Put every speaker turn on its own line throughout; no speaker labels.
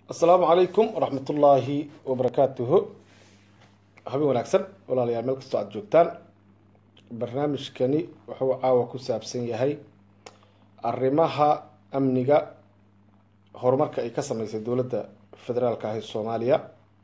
asalaamu calaykum waraxmat ullaahi wabarakaatuhu habeen wanaagsan walaalayaal meel kastoo aada joogtaan barnaamijkani wuxuu caawa ku saabsan yahay arrimaha amniga horumarka ay ka sameysay dowladda federaalka ah ee soomaaliya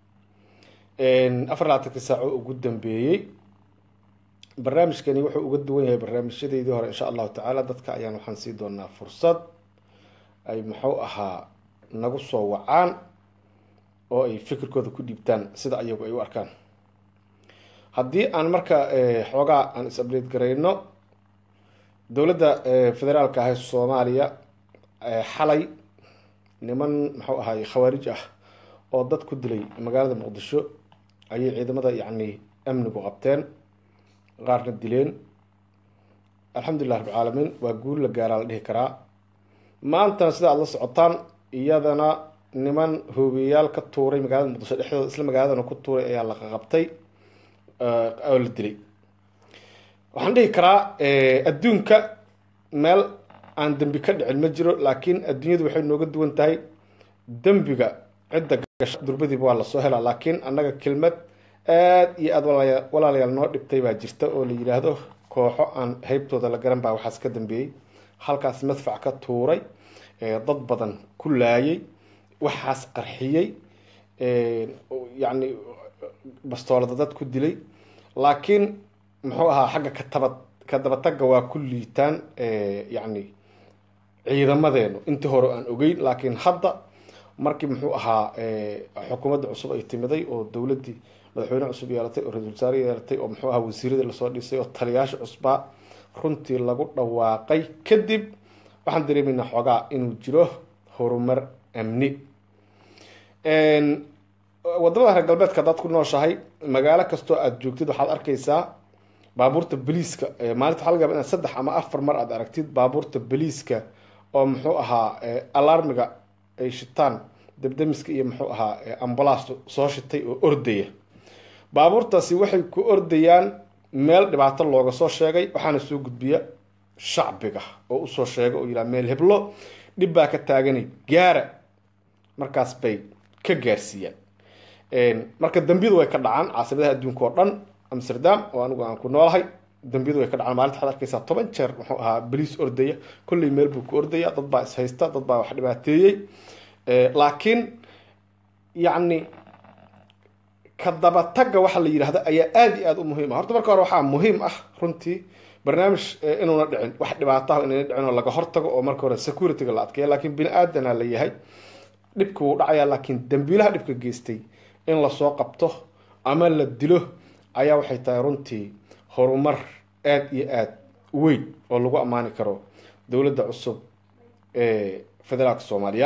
afar labaatankii saaco ugu dambeeyey barnaamijkani wuxuu uga duwan yahay barnaamijyadeydii hore insha allahu tacaala dadka ayaan waxaan sii doonaa fursad ay muxuu ahaa nagu soo wacaan oo ay fikirkooda ku dhiibtaan sida ayagu ay u arkaan haddii aan marka xoogaa aan is-update garayno dowladda federaalka ah ee soomaaliya xalay niman muxuu ahaay khawaarij ah oo dad ku dilay magaalada muqdisho ayay ciidamada yacni amnigu qabteen qaarna dileen alxamdulilah rabbilcaalamiin waa guul la gaaraa la dhihi karaa maantana sida aada la socotaan iyadana niman hoobiyayaal ka tuuray magaalada muqdisho dhexdooda isla magaaladana ku tuuray ayaa la qaqabtay oo la dilay waxaan dhihi karaa adduunka meel aan dembi ka dhicin ma jiro laakiin adduunyadu waxay nooga duwan tahay dembiga cidda gasha durbadiiba waa lasoo helaa laakiin annaga kelmad aada iyo aada walaala walaalayaal noo dhibtay baa jirta oo la yidhaahdo kooxo aan heybtooda la garan baa waxaas ka dambeeyey halkaas madfac ka tuuray dad badan ku laayay waxaas qarxiyey yacni bastoolada dad ku dilay laakiin muxuu ahaa xagga kataba ka dabatagga waa ku liitaan yacni ciidamadeenu intii hore aan ogeyn laakiin hadda markii muxuu ahaa xukuumadda cusub ay timiday oo dowladdii madaxweyne cusub yeelatay oo ra-isul wasaare yeelatay oo muxuu ahaa wasiiradii lasoo dhisay oo taliyaasha cusbaa runtii lagu dhawaaqay kadib waxaan dareemaynaa xoogaa inuu jiro horumar amni wadamada reer galbeedka haddaad ku nooshahay magaalo kastoo aada joogtid waxaad arkaysaa baabuurta boliiska maalinta waxaa laga yaba inaad saddex ama afar mar aad aragtid baabuurta boliiska oo muxuu ahaa alarmiga ay shitaan debdemiska iyo muxuu ahaa ambalaas soo shitay oo ordaya baabuurtaasi waxay ku ordayaan meel dhibaato looga soo sheegay waxaana soo gudbiya shacbiga oo usoo sheega oo yidhaha meel heblo dhib baa ka taaganay gaara markaas bay ka gaarsiiyaan marka dambiyadu way ka dhacaan caasimadaha adduunka oo dhan amsterdam oo anigu aan ku noolahay dambiyadu way ka dhacaan maalinta waxaad arkaysaa toban jeer muxuu ahaa boliis ordaya kolley meel buu ku ordaya dad baa is haysta dad baa wax dhibaateeyey laakiin yacni ka dabatagga waxa la yidhahda ayaa aada iyo aada u muhiim ah horta marka hore waxaa muhiim ah runtii barnaamij inuuna dhicin wax dhibaataha inayna dhicin oo laga hortago oo marka hore securityga la adkeeya laakiin bini aadana la yahay dhibka wuu dhacayaa laakiin dambiilaha dhibka geystay in lasoo qabto ama la dilo ayaa waxay tahay runtii horumar aada iyo aada weyn oo lagu ammaani karo dowladda cusub ee federaalka soomaaliya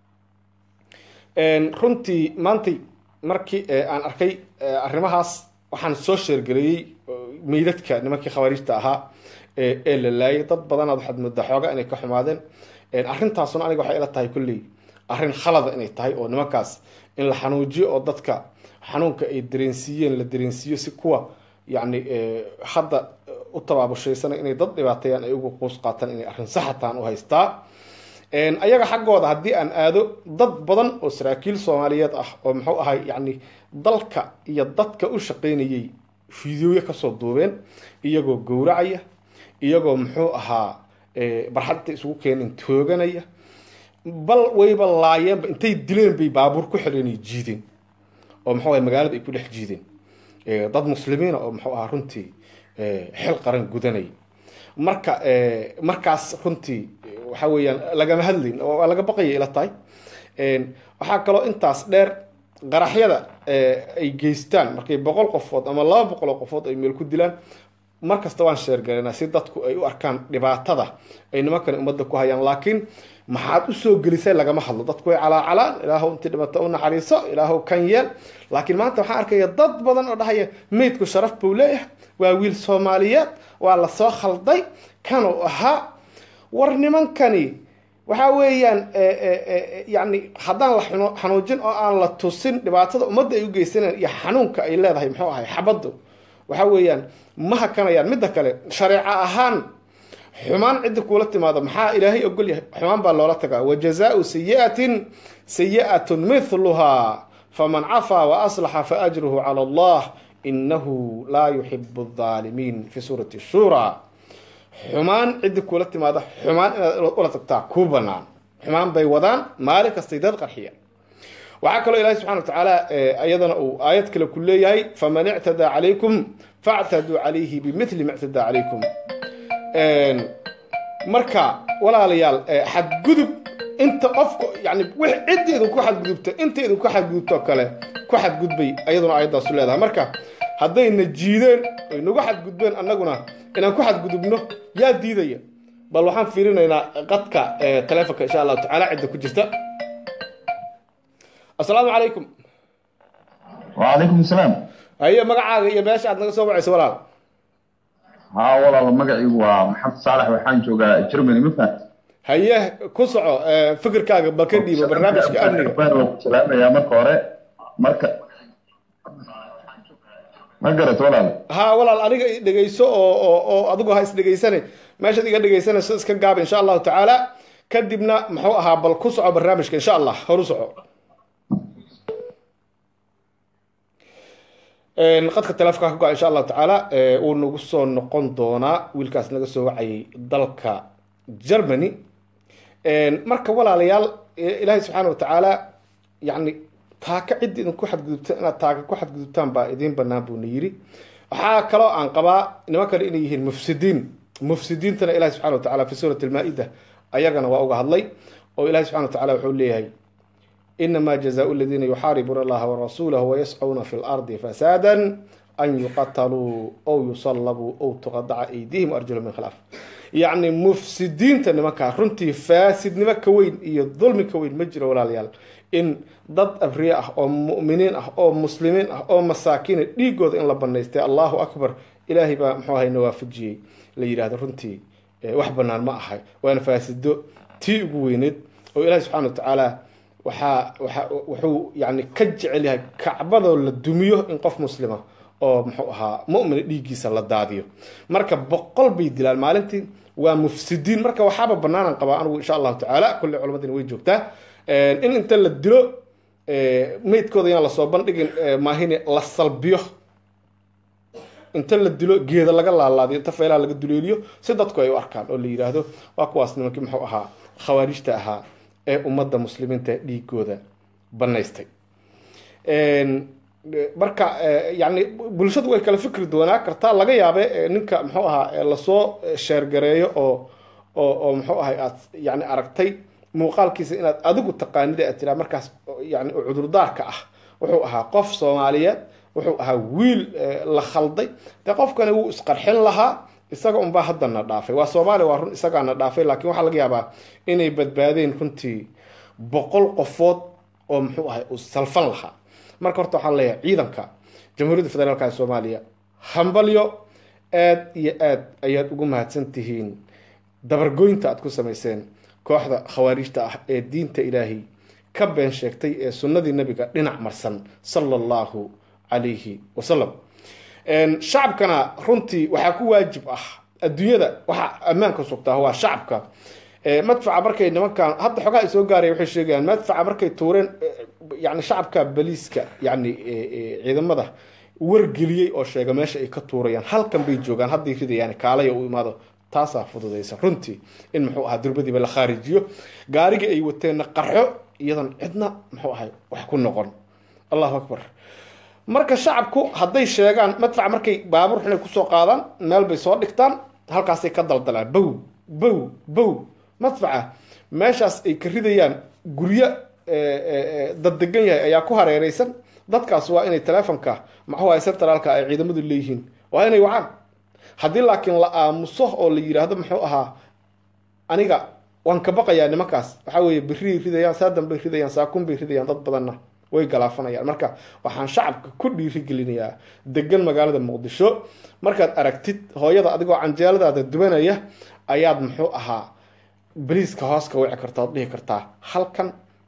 runtii maantay markii aan arkay arrimahaas waxaan soo sheergareeyey meydadka nimankii khawaarijta ahaa ee la laayay dad badanaad waxaad moodaa xooga inay ka xumaadeen arrintaasuna aniga waxay ila tahay kulley arrin khalada inay tahay oo nimankaas in la xanuujiyo oo dadka xanuunka ay dareensiiyeen la dareensiiyo si kuwa yacni hadda u tabaabushaysanay inay dad dhibaateeyaan ay uga quus qaataan inay arrin saxataan u haystaa ayaga xaggooda haddii aan aado dad badan oo saraakiil soomaaliyeed ah oo muxuu ahay yacni dalka iyo dadka u shaqaynayay fideoya kasoo duubeen iyagoo gowracaya iyagoo muxuu ahaa barxad intay isugu keeneen tooganaya bal wayba laayeenba intay dileen bay baabuur ku xidheenay jiideen oo muxuu ahay magaalada ay ku dhex jiideen dad muslimiina oo muxuu ahaa runtii xil qaran gudanaya marka markaas runtii waxa weeyaan lagama hadlayn oo laga baqaya ila tahay waxaa kaloo intaas dheer qaraxyada ay geystaan markay boqol qofood ama laba boqol oo qofood ay meel ku dilaan mar kasta waan sheergalanaa si dadku ay u arkaan dhibaatada ay nimankan ummadda ku hayaan laakiin maxaad usoo gelisay lagama hadlo dadku way calaacalaan ilaahow intii dhibata u naxariiso ilaahow kan yeel laakiin maanta waxaan arkaya dad badan oo dhahaya meydku sharaf buu leeyahay waa wiil soomaaliyeed waa lasoo khalday kanuu ahaa war nimankani waxa weeyaan yani haddaan la xanuujin oo aan la tusin dhibaatada ummadda ay u geysanayaan iyo xanuunka ay leedahay muxuu ahay xabaddu waxa weeyaan ma hakanayaan midda kale shareeco ahaan xumaan ciddi kuula timaado maxaa ilaahay ogol yahay xumaan baa loola tagaa wa jazaau sayi'atin sayi'atun mithluhaa faman cafaa wa aslaxa fa ajruhu cala allah inahu laa yuxibu aldaalimiin fi suurati shura xumaan ciddi kuula timaado xumaan inaad ula tagtaa kuu banaan xumaan bay wadaan maalin kastay dad qarxiya waxaa kaloo ilahi subxana wa tacaala iyadana uu aayad kale ku leeyahay faman ictadaa calaykum factaduu calayhi bimithli ma ictadaa calaykum marka walaalayaal xadgudub inta qofka yani cidda idinku xadgudubta inta idinku xadgudubto kale ku xadgudbay ayaduna aayadaasu leedahay marka haddayna jiideen ay nagu xadgudbeen annaguna inaan ku xadgudubno yaa diidaya bal waxaan fiirinaynaa qadka taleefonka insha allahu tacaala cidda ku jirta assalaamu calaykum
wacalaykum asalaam
haye magacaaga iyo meesha aad naga soo wacayso walaal
haa walaal magaciigu waa maxamed saalax waxaan joogaa germany ma fahat
haye ku soco fikirkaaga bal ka dhiibo barnaamijka amniga
waan ku salaamayaa marka hore marka ma garat walaal
ha walaal aniga i dhegeyso oo oo oo adigu ha is dhegeysane meeshaad iga dhegeysanayso iska gaaba insha allahu tacaala kadibna muxuu ahaa bal ku soco barnaamijka insha allah horu soco qadka taleefonka ka go-a insha allahu tacaala wuu nagu soo noqon doonaa wiilkaas naga soo wacayay dalka germany marka walaalayaal ilaahay subxaana wa tacaala yani taaka cidda idinku xadgudubta inaad taaka ku xadgudubtaan baa idiin banaan buuna yiri waxaa kaloo aan qabaa niman kale inay yihiin mufsidiin mufsidiintana ilahi subxana wa tacala fi suurati almaa-ida ayagana waa uga hadlay oo ilahi subxana wa tacala wuxuu leeyahay inama jazaau aladiina yuxaaribuuna allaha warasuulahu wayascuuna fi lardi fasaada an yuqataluu ow yusallabuu ow tuqadaca aydihim arjulu min khilaaf yacni mufsidiinta nimankaa runtii faasidnimo ka weyn iyo dulmi ka weyn ma jiro walaalayaal in dad abriye ah oo mu'miniin ah oo muslimiin ah oo masaakiina dhiigooda in la banaystay allahu akbar ilaahay baa muxuu ahay nawaafajiyey la yidhahdo runtii wax banaan ma ahay waana faasido tii ugu weyneed oo ilaahay subxana wa tacaala waxaa waa wuxuu yani ka jecel yahay kacbadoo la dumiyo in qof muslima oo muxuu ahaa mu'mina dhiiggiisa la daadiyo marka boqol bay dilaan maalintii waa mufsidiin marka waxaaba banaanan qabaa anigu insha allahu tacaala kulle culamadiina way joogtaa in inta la dilo meydkooda yaan lasoo bandhigin maahine la salbiyo inta la dilo geeda laga laalaadiyo inta feelaha laga duleeliyo si dadku ay u arkaan oo la yidhaahdo waa kuwaas nimankii muxuu ahaa khawaarijta ahaa ee ummadda muslimiinta dhiigooda banaystay marka yani bulshadu way kala fikri doonaa kartaa laga yaabe ninka muxuu ahaa lasoo sheergareeyo oo oo oo muxuu ahay aad yani aragtay muuqaalkiisa inaad adigu taqaanida aad tiraa markaas yani cudurdaarka ah wuxuu ahaa qof soomaaliyeed wuxuu ahaa wiil la khalday dee qofkani wuu isqarxin lahaa isaga unbaa haddana dhaafay waa soomaaliya waa run isagaana dhaafay laakiin waxaa laga yaabaa inay badbaadeen runtii boqol qofood oo muxuu ahay uu salfan lahaa marka horta waxaan leeyahay ciidanka jamhuuriyadda federaalka ee soomaaliya hambalyo aad iyo aad ayaad ugu mahadsan tihiin dabargoynta aad ku samayseen kooxda khawaarijta ah ee diinta ilaahay ka been sheegtay ee sunnadii nabiga dhinac marsan sala allahu calayhi wasalam shacabkana runtii waxaa ku waajib ah adduunyada waxaa ammaanka sugtaa waa shacabka madfaca markay nimankan hadda xogaa ay soo gaaraya waxay sheegayaan madfaca markay tuureen yani shacabka baliiska yani ciidamada wargeliyey oo sheega meesha ay ka tuurayaan halkan bay joogaan hadday ridayaan kaalaya u imaado taasaa fududaysa runtii in muxuu ahaa durbadiiba la khaarijiyo gaarigii ay wateenna qarxo iyadan cidna muxuu ahay wax ku noqon allahu akbar marka shacabku hadday sheegaan madfac markay baabuur xunay kusoo qaadaan meel bay soo dhigtaan halkaasay ka daldalaan bow bow bow madfaca meeshaas ay ka ridayaan guryo dad degan yahay ayaa ku hareereysan dadkaas waa inay teleefonka maxuu ahay centraalka ay ciidamadu leeyihiin waa inay wacaan haddii laakiin la aamuso oo la yidhaahdo muxuu ahaa aniga waan ka baqayaa nimankaas waxaa weeye beriay ridayaan saadan bay ridayaan saakun bay ridayaan dad badanna way galaafanayaan marka waxaan shacabka ku dhiirigelinayaa degan magaalada muqdisho markaad aragtid hooyada adigoo canjeeladaada dubanaya ayaad muxuu ahaa bariiska hoos ka wici karta ood dhihi kartaa halkan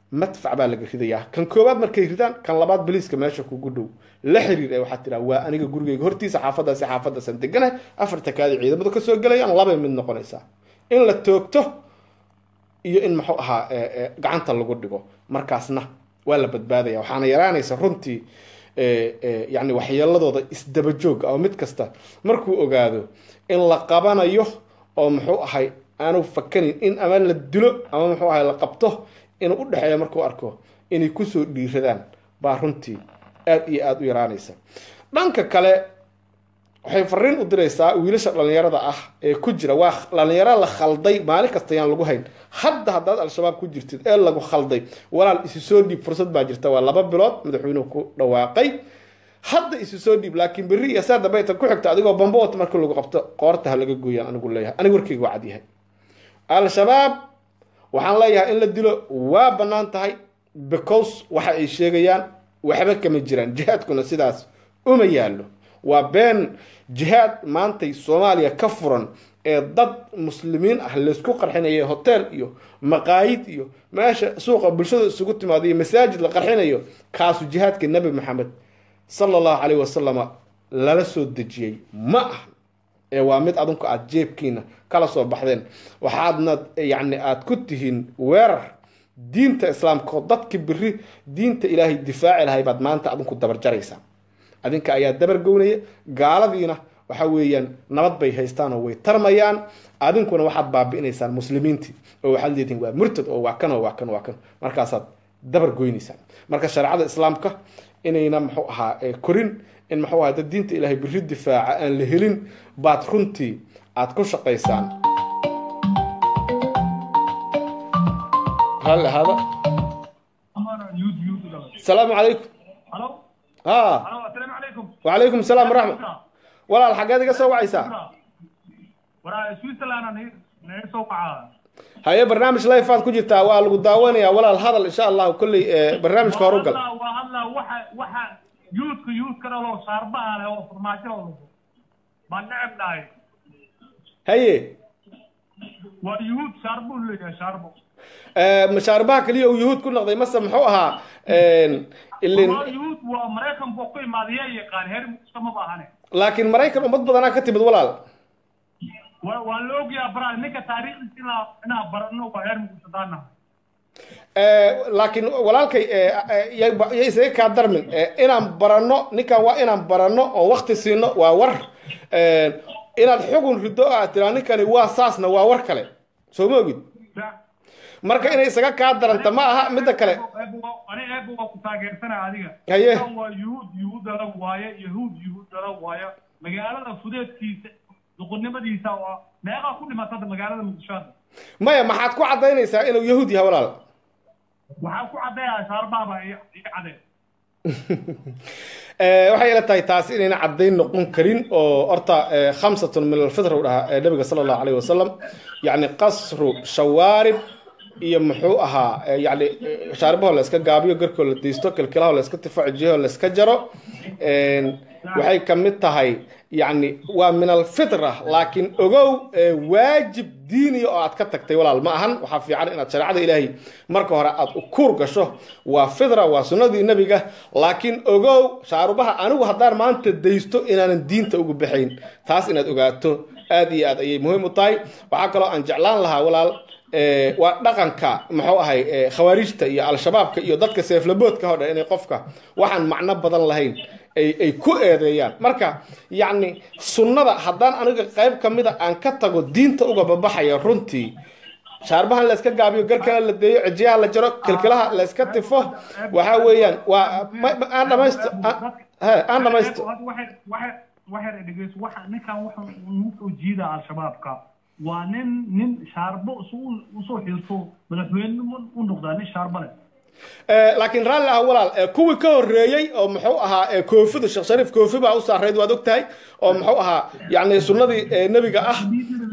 madfac baa laga ridayaa kan koowaad markay ridaan kan labaad baliiska meesha kugu dhow la xiriir ee waxaad tiraa waa aniga gurigeyga hortiisa xaafadaasi xaafadaasaan deganahay afarta kaadi ciidamadu kasoo gelayaan labay mid noqonaysaa in la toogto iyo in muxuu ahaa gacanta lagu dhigo markaasna waa la badbaadaya waxaana yaraanaysa runtii yani waxyeeladooda isdabajoog oo mid kasta markuu ogaado in la qabanayo oo muxuu ahay aanu fakanin in ama la dilo ama muxuu ahay la qabto inuu u dhexeeyo markuu arko inay kusoo dhiiradaan baa runtii aada iyo aada u yaraanaysa dhanka kale waxay fariin u diraysaa wiilasha dhallinyarada ah ee ku jira waa dhallinyaro la khalday maalin kasta yaan lagu hayn hadda haddaad al-shabaab ku jirtid ee lagu khalday walaal isu soo dhiib fursad baa jirta waa laba bilood madaxweynuhu ku dhawaaqay hadda isu soo dhiib laakiin berri iyo saa dambe tan ku xigta adigoo bambo wata markii lagu qabto qoorta ha laga gooyaan anigu leeyahay aniga warkeyga waa cadyahay al-shabaab waxaan leeyahay in la dilo waa bannaan tahay because waxa ay sheegayaan waxba kama jiraan jihaadkuna sidaas uma yaallo waa been jihaad maantay soomaaliya ka furan ee dad muslimiin ah laysku qarxinayo hotel iyo maqaayid iyo meesha suuqa bulshada isugu timaado iyo masaajid la qarxinayo kaasu jihaadka nebi maxamed sala allahu caleyhi wasalama lala soo dejiyey ma aha ee waa mid adinku aada jeebkiina kala soo baxdeen waxaadna yacni aada ku tihiin weerar diinta islaamka oo dadka beri diinta ilaahay difaaci lahay baad maanta adinku dabarjaraysaa adinka ayaa dabargownaya gaaladiina waxa weeyaan nabad bay haystaan oo way tarmayaan adinkuna waxaad baabi'inaysaan muslimiintii oo waxaad leedihin waa murtad oo waa kan oo waa kan waa kan markaasaad dabar goynaysaan marka shareecada islaamka inayna muxuu ahaa korin in muxuu ahaa dad diinta ilaahay beri difaaca aan la helin baad runtii aada ku shaqaysaan raalli ahaada asalaamu calaykum ha wacalaykum asalaam waraxmat walaal xaggeed iga soo wacaysaa haye barnaamij life aad ku jirtaa waa lagu daawanayaa walaal hadal insha allahu kolley barnaamijka horu gal
yuudka yuudka dhalo shaarbaha leh oo farmaajo baan necebnahay
haye
waa yuhuud shaarbuu leeyahay shaarbo
mashaarbaha keliya uu yuhuud ku noqday mase muxuu ahaa ilin
waa yuhuud waa maraykan buu ku imaaday yaa yaqaan heer muqdisho ma baahane
laakiin maraykan ummad badanaa ka timid walaal
waa waa la ogyaha bara ninka taariikhdiisa inaa inaa barano waa heer muqdisho daanaha
laakiin walaalkay ya isaga kaa darmin inaan baranno ninkan waa inaan baranno oo wakti siino waa war inaad xugun rido aad tiraa ninkani waa saasna waa war kale soo ma ogid marka inay isaga kaa daranta ma aha midda kale
ani eeba waa ku taageersanaa adiga
Haye.
Kan waa yuhuud yuhuud dala waaye yahuud yuhuud dala waaye magaalada fudeedkiisa duqurnimadiisa waa meeqaa ku dhimatada magaalada muqdisho hadda
maya maxaad ku caddaynaysaa inuu yahuud yahay walaal
waxaa ku caddeeyaa shaarbaaba iyo iyo cadeen
Eh, waxay ila tahay taasi inayna caddayn noqon karin oo horta eh, khamsatun min alfitra u dhahaa eh, nabiga sala allahu alayhi wasalam yacni qasru shawaarib iyo muxuu ahaa eh, yacni eh, shaaribahoo la iska gaabiyo garkoo la deysto kilkilahoo la iska tifo cijiyahoo la iska jaro En, waxay ka mid tahay yacni waa min alfitra laakiin ogow eh, waajib diiniya oo aad ka tagtay walaal ma ahan waxaa fiican inaad shareecada ilaahay marka hore aad u kuur gasho waa fitra waa sunnadii nebiga laakiin ogow shaarubaha anigu haddaan maanta daysto inaanan diinta ugu baxayn taas inaad ogaato aad iyo aad ayay muhiim u tahay waxaa kaloo aan jeclaan lahaa walaal eh, waa dhaqanka muxuu ahay eh, khawaarijta iyo al-shabaabka iyo dadka seeflaboodka oo dhan inay qofka waxaan macno badan lahayn ay ay ku eedeeyaan marka yacni sunnada haddaan aniga qayb ka mida aan ka tago diinta uga babaxaya runtii shaarbahan la iska gaabiyo garkana la deeyo cijiyaha la jaro kilkilaha la iska tifo waxaa weeyaan waa ma- ma- aan dhamaysto aan- he, aan dhamaysto
waxay dhegeyso waxa ninkan waxa uu soo jiida al-shabaabka waa nin nin shaarbo isu usoo xilto madaxweyne u noqdaa nin shaarbo leh
Eh, laakiin raalli ah walaal eh, kuwii ka horreeyey oo muxuu ahaa eh, koofida sheekh shariif koofi baa u saarayd waad ogtahay oo muxuu ahaa yacni sunnadii eh, nebiga ah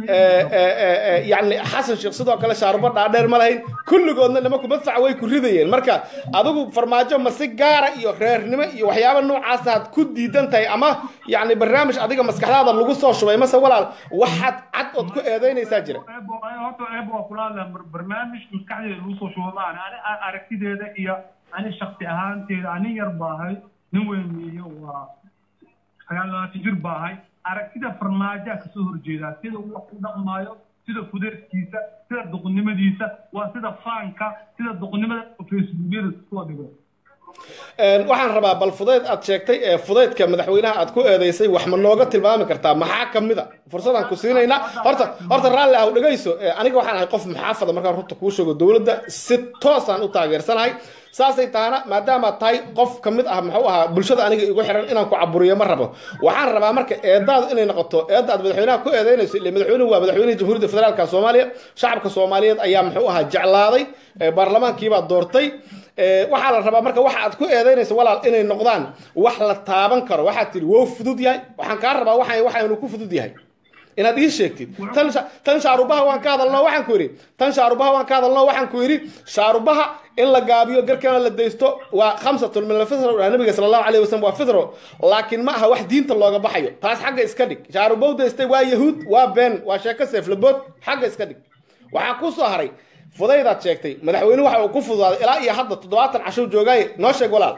yani xasan sheekh sidoo kale shaarubo dhaadheer ma lahayn kulligoodna nimanku madfaca way ku ridayeen marka adigu farmaajo ma si gaara iyo reernimo iyo waxyaaba noocaas aad ku diidan tahay ama yani barnaamij adiga maskaxdaada lagu soo shubay mase walaal waxaad cad ood ku eedeynaysaa jira
horta eeb waa kula hadlaa barnaamij maskaxdeeda lagu soo shubo maan ani aragtideeda iyo ani shaksi ahaanteeda ani yar baahay nin weyn iyo waa sagaal labaatan jir baahay aragtida farmaajaa kasoo horjeedaa sida uu wax u dhaqmaayo sida fudeedkiisa sida duqnimadiisa waa sida faanka sida duqnimada facebookyada soo dhigo
waxaan rabaa bal fudayd aad sheegtay ee fudaydka madaxweynaha aad ku eedeysay wax ma nooga tilmaami kartaa maxaa ka mid a fursadaan ku siinaynaa horta horta raalli ah dhegayso aniga waxaan ahay qof muxaafada markaan runta kuu sheego dowladda si toosaan u taageersanahay saasay tahana maadaamaad tahay qof ka mid ah muxuu ahaa bulshada aniga igu xiran inaan ku caburiyo ma rabo waxaan rabaa marka eedaadu inay noqoto eedda aad madaxweynaha ku eedeynayso ile madaxweynuhu waa madaxweynihii jamhuuriyadda federaalka soomaaliya shacabka soomaaliyeed ayaa muxuu ahaa jeclaaday baarlamaankiibaa doortay waxaa la rabaa marka waxa aad ku eedeynayso walaal inay noqdaan wax la taaban karo waxaad tihi wow fudud yahay waxaan kaa rabaa waxa waxaynu ku fudud yahay inaad ii sheegtid tan tan shaarubaha waan ka hadalno waxaan ku yidhi tan shaarubaha waan ka hadalno waxaan ku yidhi shaarubaha in la gaabiyo garkana la daysto waa khamsatun min alfitro nabiga sala allahu alayhi wasalam waa fitro laakiin ma aha wax diinta looga baxayo taas xagga iska dhig shaarubow daystay waa yahuud waa been waa sheeko seeflabood xagga iska dhig waxaa ku soo haray fudaydaad sheegtay madaxweynuhu waxa uu ku fududaaday ilaa iyo hadda toddobaatan cashow joogaaye noo sheeg walaal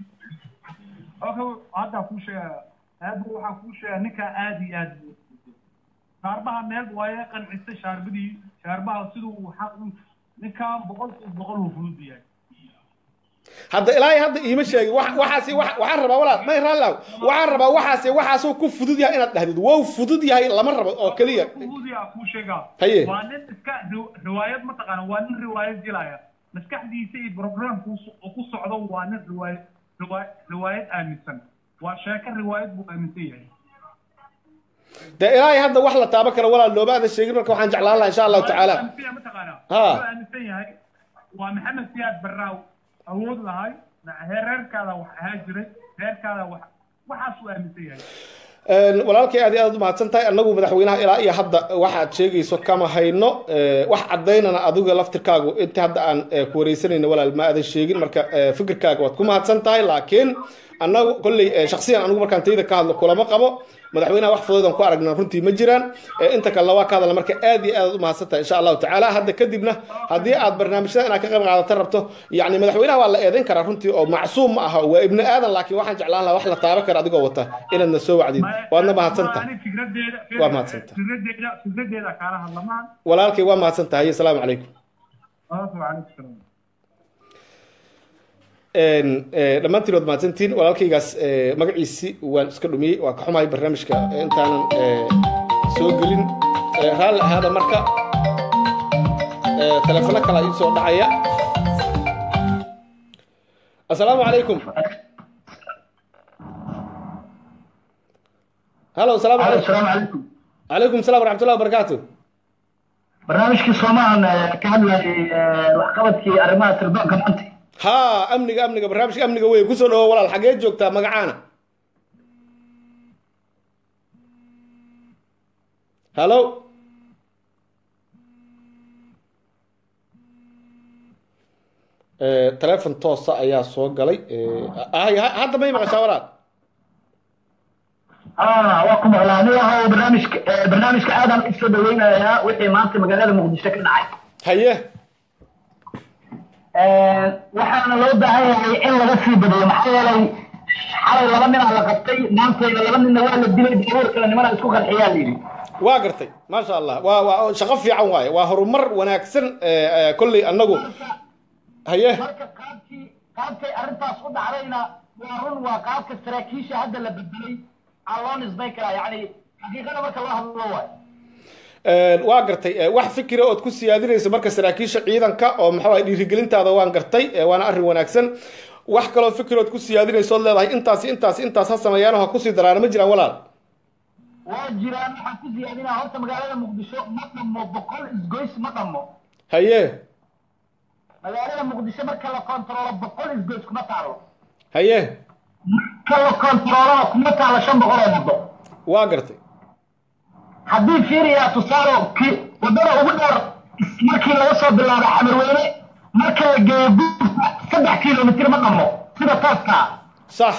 hadda kuu sheega aad waxaan kuu sheegaa ninkaa aad iyo aad shaarbaha meel waaye qancisay shaarbadii shaarbaha siduu xaq ninkaan boqolkiiba boqol uu fudud yahay
hadda ilaa iyo hadda iima sheegin waxaasi waxaan rabaa walaal may raallow waxaan rabaa waxaasi waxaasuu ku fudud yahay inaad dhahdid wow fudud yahay lama rabo oo keliya
fudud yaa kuu sheegaa
haye
waa nin iska riwaayad mataqaana waa nin riwaayad gelaya maskaxdiisa iyo programku ku socdo waa nin riwaayad riwaayad aaminsan waa sheeko riwaayad buu aaminsan yahay
dee ilaa iyo hadda wax la taaban karo walaal looma aadan sheegin marka waxaan jeclaan lahaa insha allahu tacaala
mataqaana
Ha.
wuxuu aaminsan yahay waa maxamed siyaad barraaw awood lahay reerkaada wax ahaa jiray reerkaada wax waxaasuu aaminsan yahay
walaalkay aad iyo aad u mahadsan tahay annagu madaxweynaha ilaa iyo hadda waxaad sheegayso kama hayno wax cadaynana adiga laftirkaagu inta hadda aan ku wareysanayno walaal ma aadan sheegin marka fikirkaaga waad ku mahadsan tahay laakiin annagu kolley shaksiyan anigu markaan tayda ka hadlo kulama qabo madaxweynaha wax fududaan ku aragna runtii ma jiraan inta kalena waa ka hadalna marka aad iyo aad u mahadsan tahay insha allahu tacaala hadda kadibna haddii aad barnaamijyada inaad ka qayb qaadata rabto yacni madaxweynaha waa la eedayn karaa runtii oo macsuum ma aha waa ibni aadan laakiin waxaan jeclaan lahaa wax la taaban kara adigoo wata inaadna soo wacdid waadna mahadsan tahay Waa mahadsantahay.
fikradeeda fikradeeda kaala hadlamaan
walaalkay waa mahadsan tahay asalaamu calaykum
calaykum salaam
dhammaantiin waad mahadsantiin walaalkaygaas eh, magaciisi waan iska dhumiyey waa ka xumahay barnaamijka eh, intaanan eh, soo gelin Eh, raalli ahaada marka Eh, telefono kala ii soo dhacaya asalaamu calaykum halo asalaamu calaykum
السلام عليكم
calaykum salaam waraxmatullahi wabarakaatu
barnaamijkii soomahan ka hadlayay waxqabadkii arrimaha sirdoonka maanta
ha amniga amniga barnaamijka amniga wey kusoo dhawo walaal xagee joogtaa magacaana halo Eh, telefon toosa ayaa soo galay Eh, ah, ha- hadda may maqashaa walaal
ah waa ku maqlaa aniga oo barnaamijka eh, barnaamijka aadaan u soo dhaweynayaa wixii maanta magaalada muqdisho ka dhacay
haye
Eh, waxaana loo baahan yahay in laga sii badiyo maxaa yeelay xalay laba ninaa la qabtay maantayna laba ninna waa la dilay daruur kale nimana isku qarxiyaa la yidhi
waa gartay maasha allah waa waa shaqo fiican waaye waa horumar wanaagsan eh, eh, kolley annagu haye
marka qaabkii qaabkay arrintaas u dhacdayna waa run waa qaabka saraakiisha hadda la bedelay aan loo nisbay karaa yacni xaqiiqada marka loo hadlo waayo
Een, waa gartay ee, wax fikira ood ku siyaadinayso marka saraakiisha ciidanka oo maxaa waye dhiirigelintaada waan gartay ee, waana arrin wanaagsan wax kaloo fikir ood ku siyaadinayso ood leedahay intaasi intaasi intaas ha sameeyaan oo ha kusii daraana ma jiraan walaal
waa jiraan waxaan ku siyaadinaa horta magaalada muqdisho ma dhammo boqol isgoys ma dhammo
haye
magaalada muqdisho marka la kontaroolo boqol isgoys kuma taalo
haye
marka la kontaroolona kuma taalo shan boqol oo muddo
waa gartay
haddii fiiriyaa tusaale ki waddada ugu dheer markii laga soo bilaabo xamarweyne marka la geeyo guurka saddex kilomitir ma dhamo sida tooskaa
sax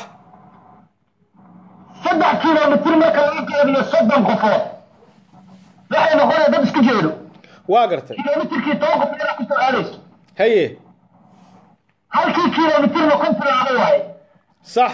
saddex kilomitir marka laga qeybiyo soddon qofood waxay noqonaya dad isku jeedo
waa gartay
kilomitirkii toban qofood ku soo aadayso
haye
halkii kilomitirna kun tilaabo waaye
sax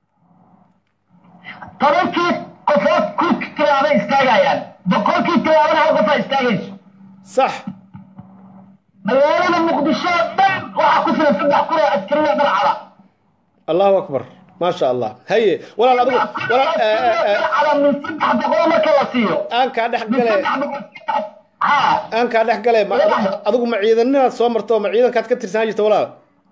tobankii qofood ku tilaabo istaagayaan boqolkii tilaabana hal qofaa istaagayso
sax
magaalada muqdisho oo dhan waxaa ku filan saddex kun oo askariya dharcada
allahu akbar maasha allah haye walaal adigu walaal eh, eh, eh,
dharcada min saddex boqol marka la siiyo
aan kaa dhex
min
gale
saddex boqol saddex haa
aan kaa dhex gale ma adigu- adigu ma ciidanimaad soo marto ma ciidankaad ka tirsanaan jirta walaal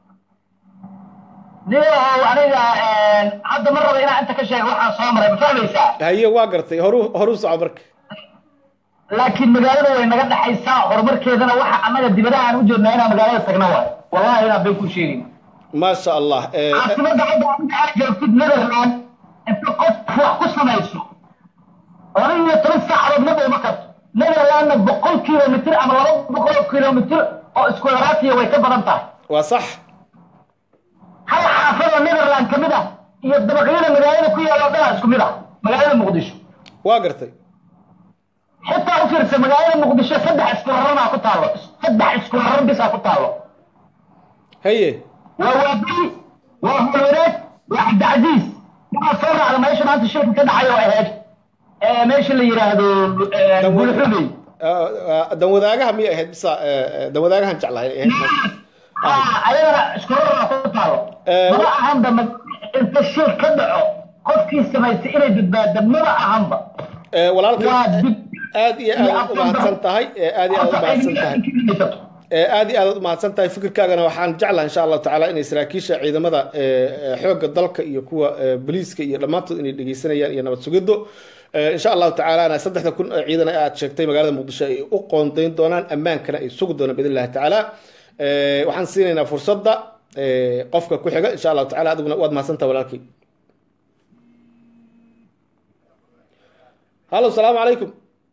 niyow aniga hadda ma raba inaan inta ka sheego waxaan soo maray ma fahmaysaa
haye waa gartay horu horu soco marka
laakiin magaalada way naga dhexaysaa horumarkeedana waxa annaga dibadaha aan u jeednaa inaan magaalada tagna waay wallahi inaan been ku sheegin
maasha allah eh, eh,
caasimada hadda adiga aad joogtid netherland inta qof wax ku samayso laba iyo toban saacadood ma dhowma karto netherlandna boqol kilomitir ama laba boqol oo kilomitir oo isku yaraatiya way ka badan tahay
waa sax
hal xaafadoo netherland ka mid ah iyo dabaqyada magaalada ku yaalla oo dhan isku mid ah magaalada muqdisho
waa gartay
xitaa u fiirsa magaalada muqdisho saddex isku raranaa ku taallo saddex isku raran bisaa ku taallo
haye
waa waabili waa hulwareeg waa cabdicasiis waxaa soo raacda meesha maanta shilka ka dhacay oo ahayd ee meesha la yidhaahdo
Dan-
bulxubey
Ah, ah, dan wadaagaha miyay ahayd bisa eh, eh, dan wadaagahan jeclahay ay ahayd
haa ayadana isku raranaa ku taallo
Eh,
maba
wa-
ahanba ma- inta shil ka dhaco qofkii samaystay inay badbaada maba ahanba
Eh, walaalkay
waa dib
aad iyo aad u mahadsan tahay eh, aad iyo aad u mahadsan tahay Eh, aad iyo aad u mahadsan tahay fikirkaagana waxaan jeclahay insha allahu tacaala inay saraakiisha ciidamada eh, eh, xoogga dalka iyo kuwa eh, booliiska iyo dhammaantood inay dhegeysanayaan iyo nabad sugiddo Eh, insha allahu tacaalana saddexda kun oo ciidan ee aad sheegtay magaalada muqdisho ay u qoondayn doonaan ammaankana ay sugi doonaan biidn illahi tacaala Eh, waxaan siinaynaa fursadda eh, qofka ku xiga insha allahu tacala adiguna waad mahadsantaha walaalkay hallo salaamu calaykum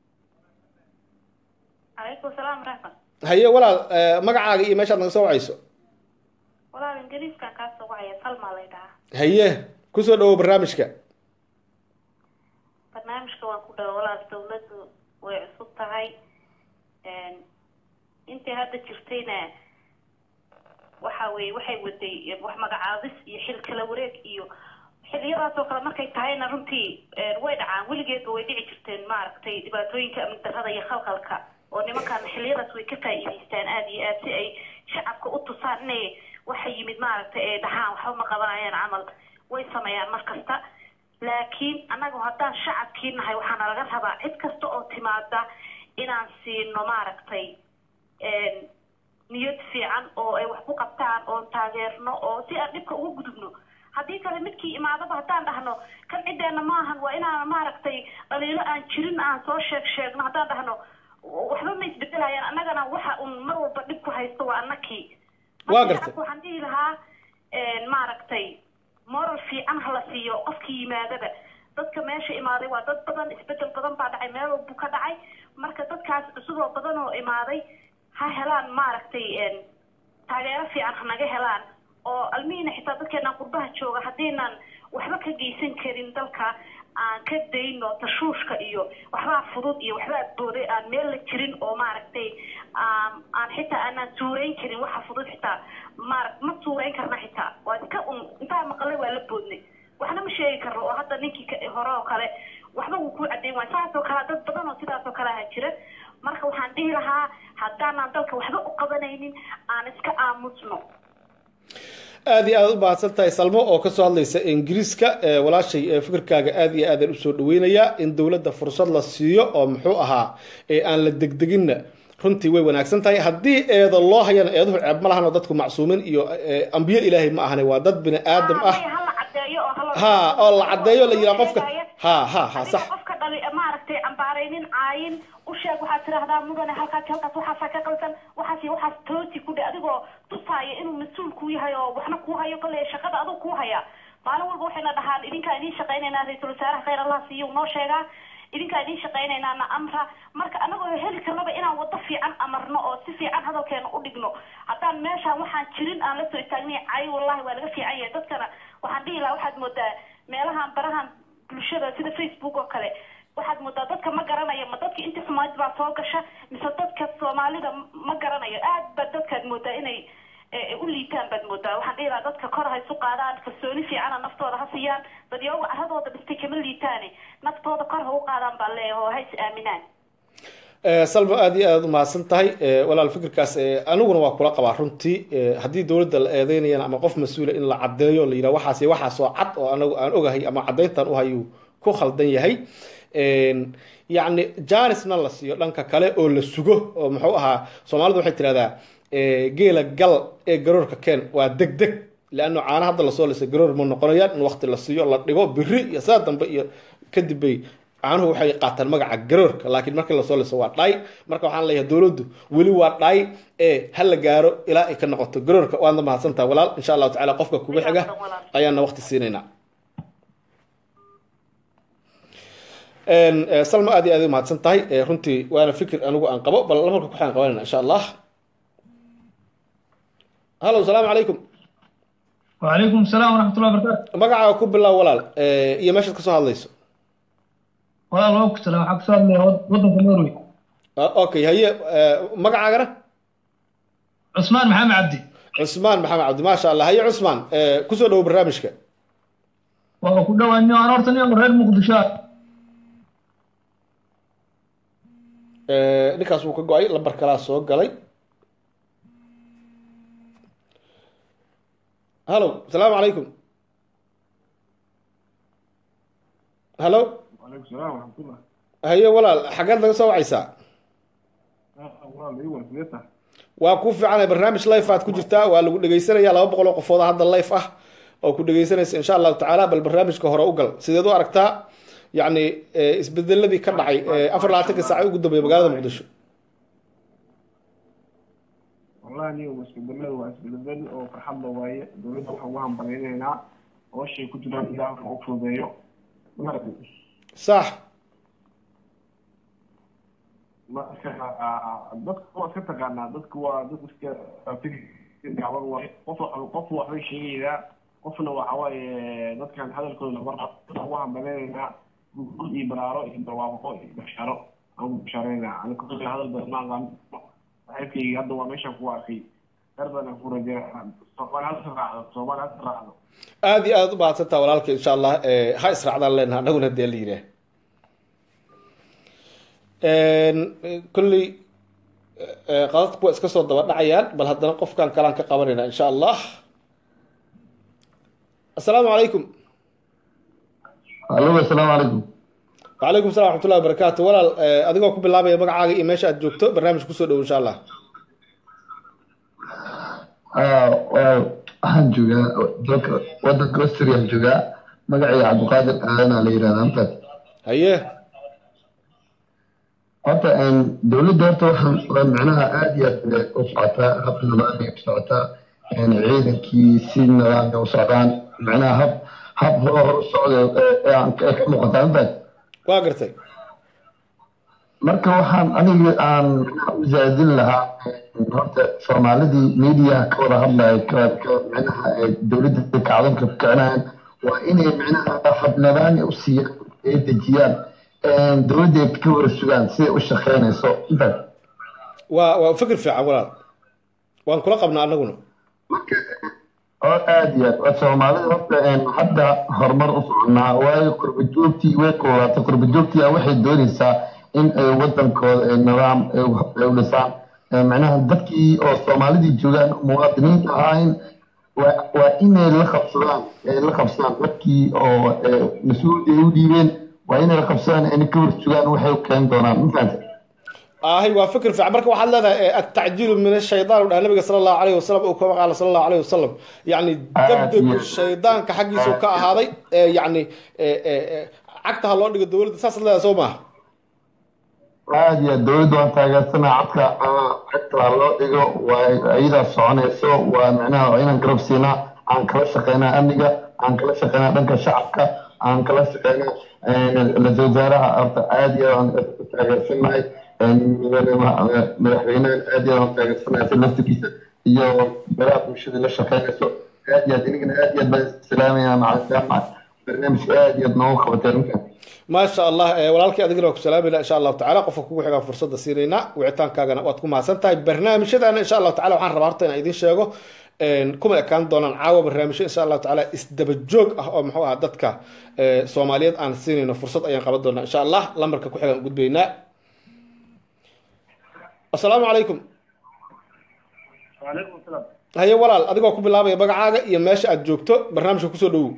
calaykum salaam raxmat
haye walaal eh, magacaaga iyo meeshaad naga soo wacayso
walaal ingiriiskan kaa soo wacaya salma lay dhahaa
haye kusoo dhawow barnaamijka
barnaamijka waan ku dhawa walaal dawladdu way cusub tahay intii hadda jirtayna waxa weye waxay waday wax magacaabis iyo xil kala wareeg iyo xiliyadaas oo kale markay tahayna runtii way dhacaan weligeedba way dhici jirteen maaragtay dhibaatooyinka amni darrada iyo khalkhalka oo nimankan xiliyadaas way ka faa'iidaystaan aada iyo aad si ay shacabka u tusaan inay waxa yimid maaragtay ay dhahaan waxba ma qabanayaan camal way sameeyaan mar kasta laakiin annaga haddaan shacabkii nahay waxaana laga rabaa cid kasta oo timaada inaan siino maaragtay niyad fiican oo ay wax ku qabtaan oon taageerno oo si aan dhibka uga gudubno haddii kale midkii imaadaba haddaan dhahno kan ciddeena maahan waa inaan maaragtay dhaliilo aan jirin aan soo sheeg sheegno haddaan dhahno waxba ma isbedelayaan annagana waxa un mar walba dhib ku haysto waa annakii
Waa gartay.
waxaan dhihi lahaa maaragtay moral fiican hala siiyo qofkii yimaadaba dadka meesha imaaday waa dad badan isbedel badan baa dhacay meel walbu ka dhacay marka dadkaas cusub oo badan oo imaaday ha helaan maaragtay taageero fiican ha naga helaan oo almihiina xitaa dadkeenaan qurbaha jooga haddiinaan waxba ka geysan karin dalka aan ka dayno tashuushka iyo waxbaa fudud iyo waxbaa booday aan meel la jirin oo maaragtay aan aan xitaa aanaan suurayn karin waxa fudud xitaa maara ma suurayn karna xitaa waa iska un intaa maqalay waa la boodnay waxna ma sheegi karno oo hadda ninkii ka- hore oo kale waxba wuu ku cadeyn waay saas oo kale dad badan oo sidaas oo kale aha jira marka waxaan dhihi lahaa haddaanaan dalka waxba u qabanaynin aan iska aamusno
aad iyo aad u mahadsan tahay salmo oo kasoo hadlaysa ingiriiska ee walaashay ee fikirkaaga aad iyo aadaan usoo dhaweynayaa in dowladda fursad la siiyo oo muxuu ahaa ee aan la degdeginna runtii way wanaagsan tahay haddii eedo loo hayana eeduhu ceeb ma lahan oo dadku macsuumin iyo eh, ambiyo ilaahay ma ahane waa dad bini aadam ah
hala cadeeyo oo hala
ha oo la caddeeyo la yiraa qofka ha ha ha sax
adiga qofka dhali maaragtay cambaaraynin caayin u sheeg waxaad tidhaahdaa mudane halkaas halkaas waxaasaa ka qaldan waxaas iyo waxaas toosi ku dhe adigoo tusaaya inuu mas-uul kuu yahay oo waxna kuu hayo kale shaqada aduu kuu haya maalin walba waxayna dhahaan idinkaa idiin shaqaynaynaa ra-iisul wasaaraha khayr allah siiyo noo sheegaa idinkaa idin shaqaynaynaa na amra marka anagoo heli karnaba inaan wado fiican amarno oo si fiican hadalkeena u dhigno haddaan meeshaan waxaan jirin aan lasoo istaagnay cay wallahi waa laga fiican yahay dadkana waxaan dhihi lahaa waxaad moodaa meelahan barahan bulshada sida facebook oo kale waxaad moodaa dadka ma garanayo ma dadka inta soomaalida baa soo gasha mise dadka soomaalida ma garanayo aad ba dadkaad moodaa inay u liitaan baad moodaa waxaan dhihi lahaa dadka kor ha isu qaadaan kalsooni fiicana naftooda ha siiyaan dadyaga caradooda dhistay kama liitaane naftooda kor ha u qaadaan baa leeyahay oo ha is aaminaan
salma aada iyo aada umahadsan tahay walaal fikirkaas aniguna waa kula qabaa runtii haddii dowladda la eedeynayana ama qof mas-uula in la caddeeyo la yidhaha waxaas waxaasoo cad oo anagu aan ogahay ama caddayntan u hayuu ku khaldan yahay yacni janisna la siiyo dhanka kale oo la sugo oo muxuu ahaa soomaalidu waxay tidhahdaa geela gal ee garoorka keen waa deg deg leanno caana hadda lasoo lisay garoor ma noqonayaan in waqti la siiyo la dhigo biri iyo saa dambe iyo kadib bay caanuhu waxay qaataan magaca garoorka laakiin markii lasoo liso waa dhaay marka waxaan leeyahay dowladdu weli waa dhaay ee ha la gaaro ilaa ay ka noqoto garoorka waadna mahadsantaha walaal insha allahu tacala qofka kuga xiga ayaana waqti siinaynaa salma aad iyo aad umahadsan tahay runtii waana fikir anigu aan qabo bal marka kuxaan qabanayna insha allah hallo salaamu calaykum
وعليكم السلام ورحمة الله وبركاته
magacaaga ku bilow walaal iyo meeshaad kasoo hadlayso
والله لو كنت لو حق صار لي وضن في النرويج
okay haye magacaagana
عثمان محمد عبدي
cusmaan maxamed cabdi maasha allah haye cusmaan kusoo dhowo barnaamijka
وأكو دوا إني أنا أرتني أمر غير مقدشات
ninkaas wuu ka go-ay lambar kalaa soo galay hallo asalaamu calaykum hallo
وعليكم السلام ورحمة الله
haye walaal xaggeed laga soo wacaysaa
والله أيوة سمعتها
waa ku fiicanay barnaamij life aad ku jirtaa waa lagu dhegeysanaya laba boqol oo qofood hadda life ah oo ku dhegeysanaysa insha allahu tacaala bal barnaamijka hore u gal sideed u aragtaa yacni isbedeladii ka dhacay afar labaatanka saaca ugu dambeeya magaalada muqdisho
والله أني واسبدل واسبدل وفرحان ضوايا دولة وحوهم بغيرنا وشي كنت لا إله أكفر بيو
sax
marka dadka waa iska taqaanaa dadka waa dad iska fikirgacban waay qof qof waxbay sheegaydaa qofna waxa waaye dadkan hadalkooda lama rabo ugu hambaleynaa guul iyo baraaro iyo barwaaqo iyo basharo aan bashareynaa ani kulli hadal badan ma aqaan saaxiibkayga hadda waa meeshaan ku arkay darbana ku rajeeya soomaali hadda raacdo soomaali hadda raacdo
aada iyo aada u mahadsantaa walaalka insha allah ha israacdaan leenaha anaguna dee la yidhaah kolley qadadku waa iska soo daba dhacayaan bal haddana qofkan kalaan ka qabanayna insha allah assalaamu calaykum
alo asalaamu calaykum
wacalaykum salam waxmatullahi wabarakaatu walaal adigoo ku bilaabaya magacaaga iyo meesha aad joogto barnaamij kusoo dhowo insha allah
waxaan joogaa dalka wadanka australiaan joogaa magacayga cabdiqaadir aadanaa la yihahdaa mafad
haye
horta dowladda horta waxaan waa micnaha aada iyo aad u socotaa hab nidaamay u socotaa ciidankii si nidaamay u socdaan micnaha hab hab hor u socda ee aan ka ka muuqataa mafad
waa gartay
marka waxaan aniga aan u zaadin lahaa horta soomaalidii mediaha ka wada hadlaya ka ka micnaha ee dowladda kacdanka ku kicinayan waa inay micnaha hab nidaami u siiyaan ay dejiyaan dowladda ay ka wada sugaan siday u shaqeynayso mafad
waa waa fikir fiican walaal waan kula qabnaa anaguna
oo aada iyo aad soomaalida horta hadda horumar u soconaa waayo qurba joogtii way koobaatay qurba joogtii ah waxay doonaysaa in ay wadankooda ay nidaam ay u dhisaan macnaha dadkii oo soomaalidii joogaan muwaadiniinta ahayn waa waa inay la qabsadaan ay la qabsadaan dadkii oo mas-uuliyad ay u dhiibeen waa inay la qabsadaan ayna ka war sugaan waxay u keeni doonaan ma fahanta
ahay waa fikir fiican marka waxaad leedahay atacjiilu min ashaytaan u dhaha nabiga sala allahu alayhi wasalam uu kama qaala sala allahu alayhi wasalam yacni degdegu shaydaanka xaggiisu ka ahaaday yacni cagta ha loo dhigo dowladda saasaad leedahay soo maaha
aada iyo aad dowladda waan taageersanaa codka cagta ha loo dhigo waa iyadaa soconayso waa micnaha waa inaan garab siinaa aan kala shaqeynaa amniga aan kala shaqeynaa dhanka shacabka aan kala shaqeyno ra-iisul wasaaraha horta aad iyo aan taageersanahay madaxweynahan aad iyo aan taageersanahay si laftigiisa iyo baraha bulshada la shaqeynayso aad iyo aad inigana aad iyo aad baan islaamaya maca jaamac barnaamijka aad iyo aad noogu qabatay arrinkan
ما شاء الله إيه، walaalkii adigana waa ku salaami laha insha allahu tacala qofka kugu xigaan fursadda siinaynaa wicitaankaagana waad ku mahadsan tahay barnaamijyadana insha allahu tacala waxaan rabaa horta inaan idiin sheego een, kuma ekaan doonaan caawa barnaamijyo insha allahu tacala isdaba joog ah oo muxuu aha dadka ee, soomaaliyeed aan siinayno fursad ayaan qaban doonaa insha allah lambarka ku xigaan gudbaynaa asalaamu calaykum
وعليكم السلام
haye walaal adigoo ku bilaabaya magacaaga iyo meesha aad joogto barnaamijka kusoo dhowow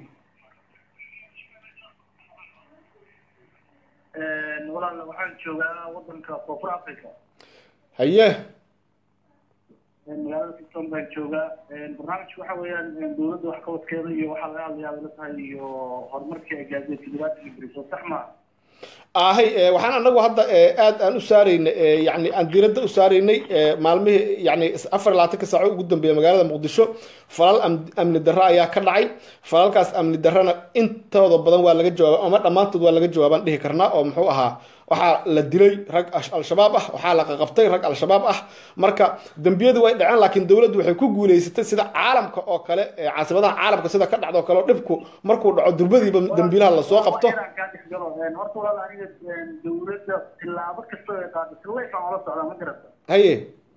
walaal waxaan joogaa wadanka koonfur africa
haye
magaalada kiston baan joogaa barnaamijka waxa weeyaan dowladda wax qabadkeeda iyo waxaa laga hadlayaa la tahay iyo horumarkii ay gaadhay toddobaatan ingiriis sax ma
ahay ee, waxaan anagu hadda ee, aad aan u saaraynay ee, yani aan diiradda u saaraynay ee, maalmihii yani afar iyo labaatanka saaco ugu dambeeya magaalada muqdisho falal am- amni darro ayaa ka dhacay falalkaas amni darrona intooda badan waa laga jawaaba ama dhammaantood waa laga jawaabaan dhihi karnaa oo muxuu ahaa waxaa la dilay rag ash- al-shabaab ah waxaa la qaqabtay rag al-shabaab ah marka dembiyadu way dhaceen laakiin dowladdu waxay ku guuleysatay sida caalamka oo kale ee caasimadaha caalamka sida ka dhacda oo kale oo dhibku markuu dhaco durbadiiba dembiilaha lasoo qabto
inaan kaa dhex galo horta walaal aniga dowladda tilaabo kasta ay qaado sillayfaan ola socdaa ma garata
haye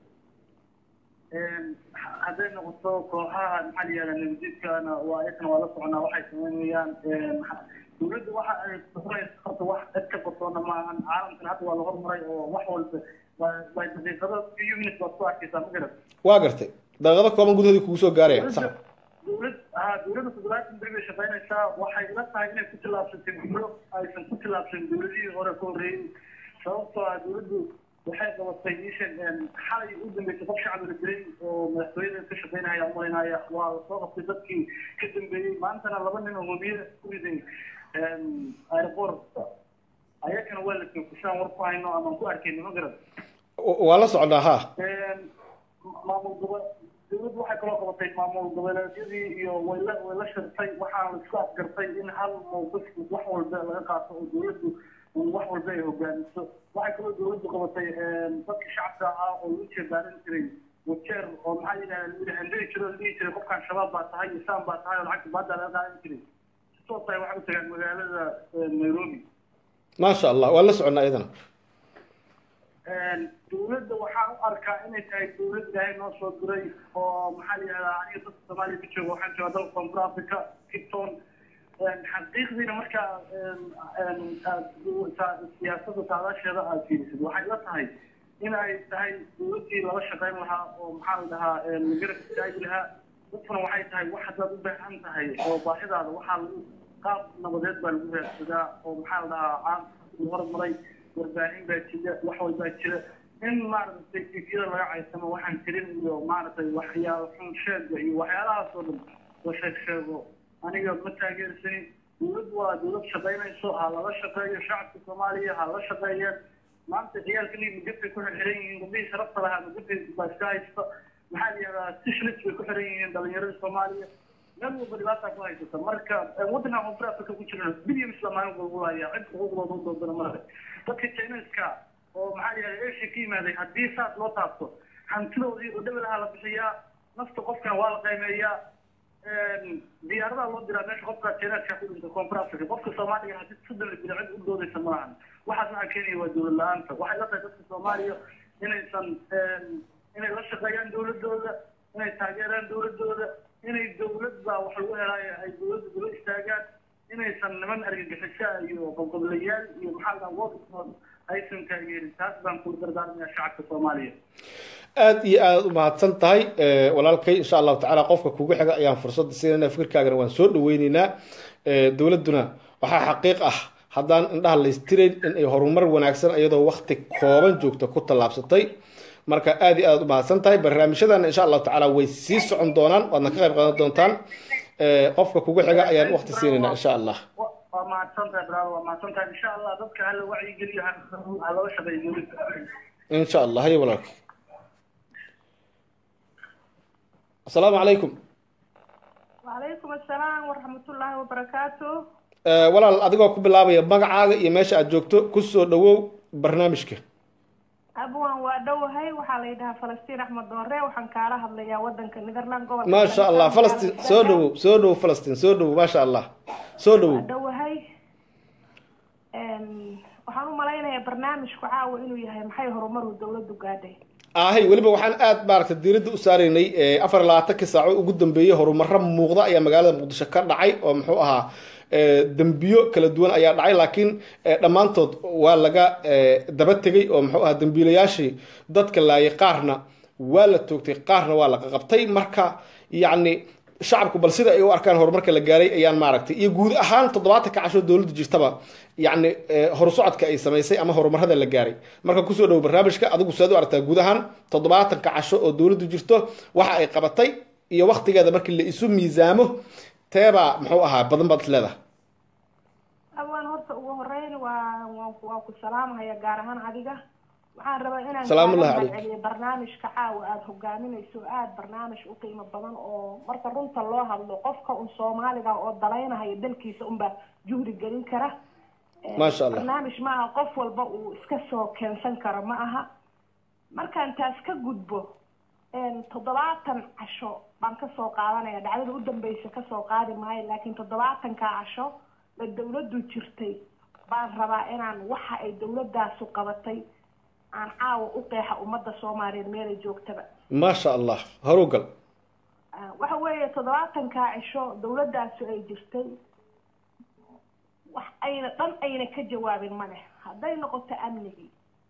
hadday noqoto kooxaha maxaa la yihahdaa nabadiidkana waa ayagana waa la soconaa waxay sameynayaan dowladda waxa ay huraysa horta wax cid ka qarsoona maahan caalamkan hadda waa la hormaray oo wax walba waa- waa daqiiqado few minutes baad ku arkaysaa ma garata
waa gartay daqiiqado kooban gudahoodii kugu soo gaaraya sax
dowlad ah dowladda toddobaatan beri bay shaqaynaysaa waxay ila tahay inay ku tillaabsatay guulo aysan ku tillaabsan dowladihii hore ka horreeyey sababtoo ah dowladdu waxay qabatay ishan xalay u dambeysay qof shacbi la dilay oo madaxtooyada ka shaqaynaya umalaynaya waa lasoo qabtay dadkii ka dambeeyey maantana laba nin oo hobiye ku riday aeroport ayakana waa la joogtasaan war ku hayno amaan ku arkayno ma garad
waa la socdaa ha
maamul gobo dowladdu waxay kaloo qabatay maamul goboleedyadii iyo wayla wayla shirtay waxaana la isku afgartay in hal mowqif wax walba laga qaato oo dowladdu wax walba ay hogaamiso waxay kaloo dowladdu qabatay dadka shacabka ah oo lagu jeebaaran jiray wajeer oo maxaa yidhahda lagu handiri jiro la dhihi jiray qofkan shabaab baa tahay isaan baa tahay oo lacagta baada laga qaadan jiray si toos ay waxay u tagaan magaalada nairobi
maasha allah waa la soconnaa iyadana
dowladda waxaan u arkaa inay tahay dowlad ilaahay noo soo diray oo maxaa la yihahdaa aniga dadka soomaaliya ka jooga waxaan joogaa dalka koonfur africa kipton xaqiiqdiina markaa aad siyaasadda saadaasheeda aad fiirisid waxay la tahay in ay tahay dowladdii lala shaqayn lahaa oo maxaa la dhahaa la garab istaagi lahaa dadkuna waxay tahay wax haddaad u baahan tahay oo baahidaada waxaa lagu qaab nabadeed baa lagu raadsadaa oo maxaa la dhahaa caamka hormaray warbaahin baa jira wax walbaa jira in maaragtay tifyada laga caysamo waxaan jirin iyo maaragtay waxyaalo xun sheega iyo waxyaalahaas oo dhan la sheeg sheego aniga ma taageersanin dowladdu waa dowlad shaqaynayso ha lala shaqeeyo shacabka soomaaliya ha la shaqeeyeen maanta ciyaalkani mugafay ku xirxiran yihiin gabdhihii sharafta lahaa mugafay baa iska haysta maxaa la yihahdaa sishlis bay ku xiran yihiin dhalinyarada soomaaliya meel walba dhibaata ku haysata marka waddanka koonfur africa ku jira bilyan islaamaanin bulbulaya cid xuquuqdooda u doodana male dadka chineska oo maxaa yihahda asia ka yimaaday haddii saas loo taabto hantidoodii oo dhebelaha la bixiyaa nafta qofkana waa la qiimeeyaa diyaaradaha loo diraa meesha qofka chineska ku dhinta koonfur africa qofka soomaaliga hadii soddon la dila cid u doodaysa ma lahan waxaas waxaa keenaya waa dowlad la-aanta waxay la tahay dadka soomaaliya inaysan inay la shaqeeyaan dowladooda inay taageeraan dowladooda inay dowlad baa wax lagu helaayo ay dowladda daba istaagaan inaysan niman argagixisa iyo qobqoblayaal iyo maxaa la dhaha aysan taageerin taas baan kula dardaarmaya shacabka soomaaliya
aad iyo aad u mahadsan tahay walaalkay insha allahu tacaala qofka kugu xiga ayaan fursadda siinayna fikirkaagana waan soo dhaweyneynaa dowladduna waxaa xaqiiq ah haddaan indhaha laystirayn in ay horumar wanaagsan iyadoo wakti kooban joogta ku tallaabsatay marka aad iyo aad u mahadsan tahay barnaamijyadana insha allahu tacaala way sii socon doonaan waadna ka qayb qaadan doontaan qofka kugu xiga ayaan wakti siinaynaa insha allah
waa mahadsan tahay brado waa mahadsan tahay insha allah dadka hala wacyigeliyo ha lala shaqeeyo dowladda
insha allah haye walaalka asalaamu calaykum
وعليكم السلام ورحمة الله وبركاته
Eh, walaal adigoo ku bilaabaya magacaaga iyo meesha aad joogto kusoo dhawow barnaamijka
abwan waa dhowahay waxaa la yidhahaa falastiin axmed doore waxaan kaala hadlayaa wadanka netherland gobolka
maasha allah falastiin soo dhawow soo dhawow falastiin soo dhawow maasha allah soo dhawow
waa dhowahay waxaan u malaynayaa barnaamijku caawa inuu yahay maxay horumaru dowladdu gaadhay
ahay weliba waxaan aad maaragtay diiradda u saaraynay eh, afar iyo labaatankii saaco ugu dambeeyey horumaro muuqda ayaa magaalada muqdisho ka dhacay oo muxuu ahaa eh, dembiyo kala duwan ayaa dhacay laakiin eh, dhammaantood waa laga eh, daba tegey oo muxuu ahaa dembiilayaashii dadka laayay qaarna waa la toogtay qaarna waa la qaqabtay marka yacni shacabku bal sida ay u arkaan horumarka la gaaray ayaan maaragtay iyo guud ahaan toddobaatanka casho dowladda jirtaba yacni eh, horusocodka ay samaysay ama horumarada la gaaray marka kusoo dhowo barnaamijka adigu saad u aragtaa guud ahaan toddobaatanka casho oo dowladdu jirto waxa ay qabatay iyo waktigeeda markii la isu miisaamo teebaa muxuu ahaa badan baad is leedahay
abwan horta ugu horeyn waa waan ku- waan ku salaamahaya gaar ahaan adiga waxaan rabaa inaan
Salaamullahi
kaaga
calayk.
mahadceliyo barnaamijka caawa aada hogaaminayso aada barnaamij u qiimo badan oo marka runta loo hadlo qofka un soomaaliga oo dalaynahaya dalkiisa unbaa juhdi gelin kara Eh,
Maasha Allah.
barnaamij maaha qof walba uu iska soo keensan karo ma aha markaan taas ka gudbo een, toddobaatan casho baan kasoo qaadanaya dhacdada u dambeysa kasoo qaadi maayo laakiin toddobaatanka casho la dowladdu jirtay baan rabaa inaan waxa ay dowladaasu qabatay aan caawa u qeexa ummadda soomaaliyeed meelay joogtaba
maasha allah horu gal
Ah, waxa weeye toddobaatanka cisho dowladaasu ay jirtay wax ayna dhan ayna ka jawaabin male hadday noqoto amnigii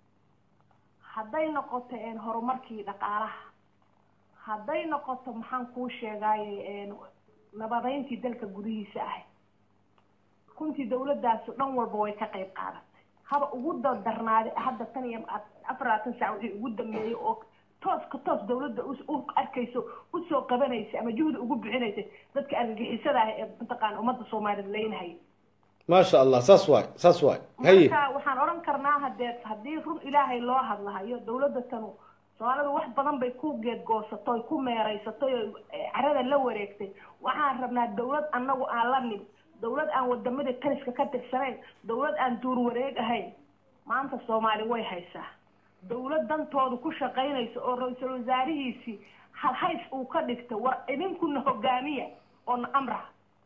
hadday noqoto een, horumarkii dhaqaalaha hadday noqoto maxaan kuu sheegaaye een, nabadeyntii dalka gudihiisa ahay runtii dowladaasu dhan walba way ka qayb qaadatay haba ugu dardarnaaday hadda tan iyo afar labaatan saac wixii ugu dambeeyey oo tooska toos dowladda us- u arkayso usoo qabanaysa ama juhdi ugu bixinaysay dadka argagixisada ah ee mataqaana ummadda soomaaliyeed leynahaya
maasha allah saas waay saas waay haye
marka waxaan odhan karnaa hadee haddii run ilaahay loo hadlahayo dowladda tanu soomaalidu wax badan bay ku geedgoosatoy ku meeraysatay oo eh, carada la wareegtay waxaan rabnaa dowlad annagu aan la nin dowlad aan wadamada taliska ka tirsanayn dowlad aan duur wareeg ahayn maanta soomaali way haysaa dowlad dantooda ku shaqaynaysa oo ra-iisul wasaarihiisii halhays uu ka dhigtay war idinkuna hogaamiya oo na amra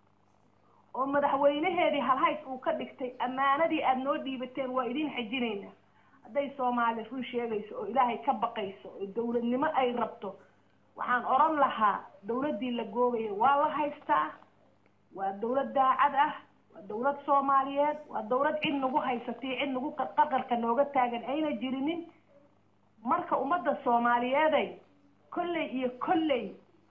oo madaxweynaheedii halhays uu ka dhigtay ammaanadii aada noo dhiibateen waa idin xajinaynaa hadday soomaali run sheegayso oo ilaahay ka baqayso oo dowladnimo ay rabto waxaan odhan lahaa dowladdii la googaya waa la haystaa waa dowlad daacad ah waa dowlad soomaaliyeed waa dowlad cid nagu haysatay cid nagu qa- qaqarka nooga taagan ayna jirinin marka ummadda soomaaliyeeday kolley iyo kolley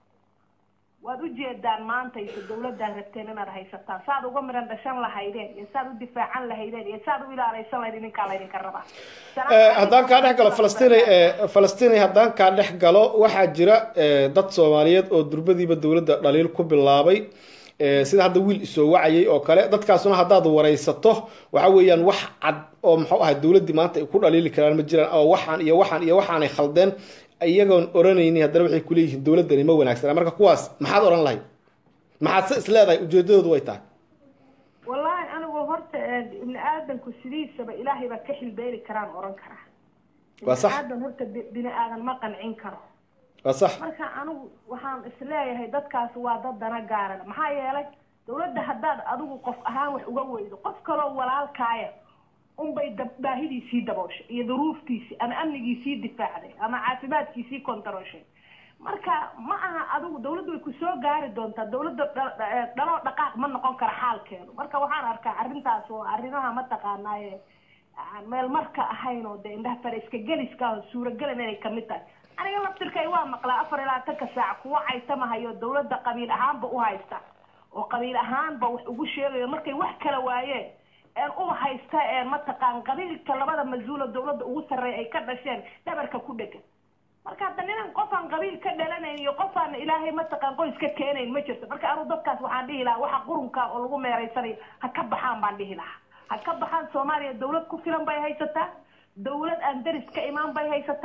waad u jeedaan maantaysa dowladaan rabteen inaad haysataan saad uga midhan dhashan lahaydeen iyo saad u difaacan lahaydeen iyo saad u ilaalaysan lahayd idinkaa laydinka rabaa
Eh, haddaan kaa dhex galo falastiin falastiin haddaan kaa dhex galo waxaa jira eh, dad soomaaliyeed oo durbadiiba dowladda dhaliil ku bilaabay Eh, sida hadda wiil isoo wacayay oo kale dadkaasuna haddaad waraysato waxa weeyaan wax cad oo muxuu ahay dowladdii maanta ay ku dhaliili karaan ma jiraan oo waxaan iyo waxaan iyo waxaanay khaldeen iyagoon oranayni haddana waxay kuleeyihiin dowladdani ma wanaagsana marka kuwaas maxaad oran lahayd maxaad se is leedahay ujeedadoodu way tahay
wallaahi anigu horta eh, ibni aadanku sidiisaba ilaahay baa ka xilbeeli karaan oran karaa
Waa sax.
ibni aadan horta bi- bini aadan ma qancin karo
waa sax
marka anigu waxaan isleeyahay dadkaas waa dad dana gaaran maxaa yeelay dowladda haddaad adigu qof ahaan wax uga weydo qof kaloo walaalkaaya unbay dab- baahidiisii dabooshay iyo duruuftiisii ama amnigiisii difaacday ama caafimaadkiisii kontarooshay marka ma aha adigu dowladdu way kusoo gaari doontaa dowladda dha- dha- eh, dhaloo dhaqaaq ma noqon kara xaalkeedu marka waxaan arkaa arrintaas oo arrimaha mataqaanaaye aan meel marka ahayn oo dee indhaha fare iska geliska ah oo suuragelan inay kamid tahay aniga laftirkay waa maqlaa afar iyo labaatanka saac kuwa caytamahayo dowladda qabiil ahaanba u haysta oo qabiil ahaanba wax ugu sheegayo markay wax kala waayeen een u haysta een mataqaan qabiilka labada mas-uula dowladda ugu sarreeya ay ka dhasheen dhabarka ku dhegan marka hadda ninan qofaan qabiil ka dhalanayn iyo qofaan ilaahay mataqaan qoys ka keenayn ma jirto marka anu dadkaas waxaan dhihi lahaa waxa qurunka oo lagu meeraysanayo ha ka baxaan baan dhihi lahaa ha ka baxaan soomaaliya dowlad ku filan bay haysataa dowlad aan deris ka imaan bay haysataa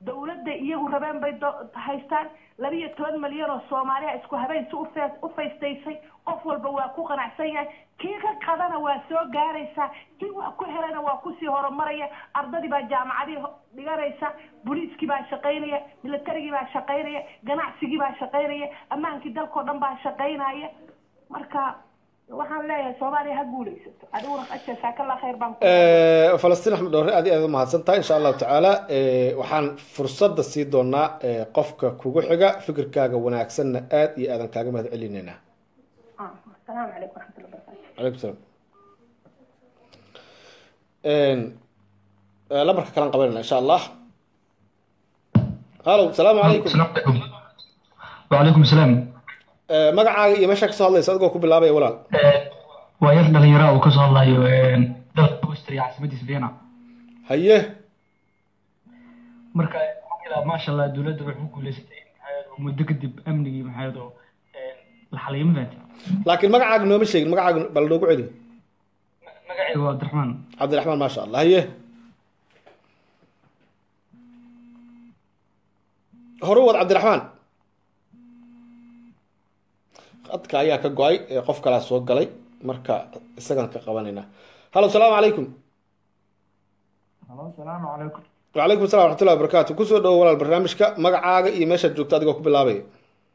dawladda iyagu rabeen bay do- haystaan labiyo toban malyan oo soomaaliya isku habeen si ufe- u faystaysay qof walba waa ku qanacsan yahay kii ka qadana waa soo gaaraysaa kii wax ku helana waa kusii horumaraya ardadii baa jaamacadii ho- dhiganaysa booliiskii baa shaqaynaya militarigii baa shaqaynaya ganacsigii baa shaqaynaya ammaankii dalkao dhan baa shaqaynaya marka waxaan leeyahay soomaaliya ha guulaysato adiguna jazaakalla khayr baan ku
Eh, falastiin axmed dhoore aad iyo aad umahadsan tahay insha allahu tacaala eh, waxaan fursadda sii doonaa eh, qofka kugu xiga fikirkaaga wanaagsanna aad iyo aadan kaaga mahad celinaynaa
Ah, asalaamu calaykum waraxmatullahi wabarakaatu
calaykum salaam Eh, lambarka kalaan qabanayna insha allah hallo salaamu calaykum
وعليكم السلام
Eh, magacaaga iyo meeshaa kasoo hadlaysa adigoo ku bilaabaya walaal
waa yar dhalinyaro oo kasoo hadlayo dalka Austria caasimadiisa Vienna
haye
marka ilaa maasha Allah dawladda waxay ku guuleysatay maxaa muddo kadib amnigii maxaa oo la xaliyay ma fahanti
laakiin magacaaga nooma sheegin magacaaga bal noogu celi
magacayga waa Abdiraxmaan
cabdiraxmaan maasha allah haye hore u wad cabdiraxmaan khadka ayaa ka go-ay ee qof kalaa soo galay marka isagan ka qabanayna hallo salaamu calaykum
halo salaamu calaykum
wacalaykum salam waraxmatullahi wabarakaatu kusoo dhawo walaal barnaamijka magacaaga iyo meeshaad joogto adigoo ku bilaabaya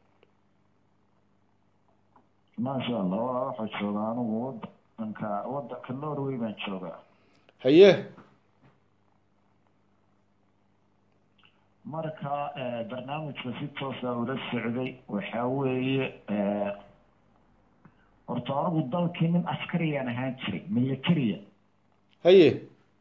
maasha allah waa waxaa jooga anigu wadanka wadanka norway baan joogaa
haye
marka eh, barnaamijka si toosa ula socday waxaa weeye eh, horta anigu dalkii nin askariyaan ahaan jiray militariya
haye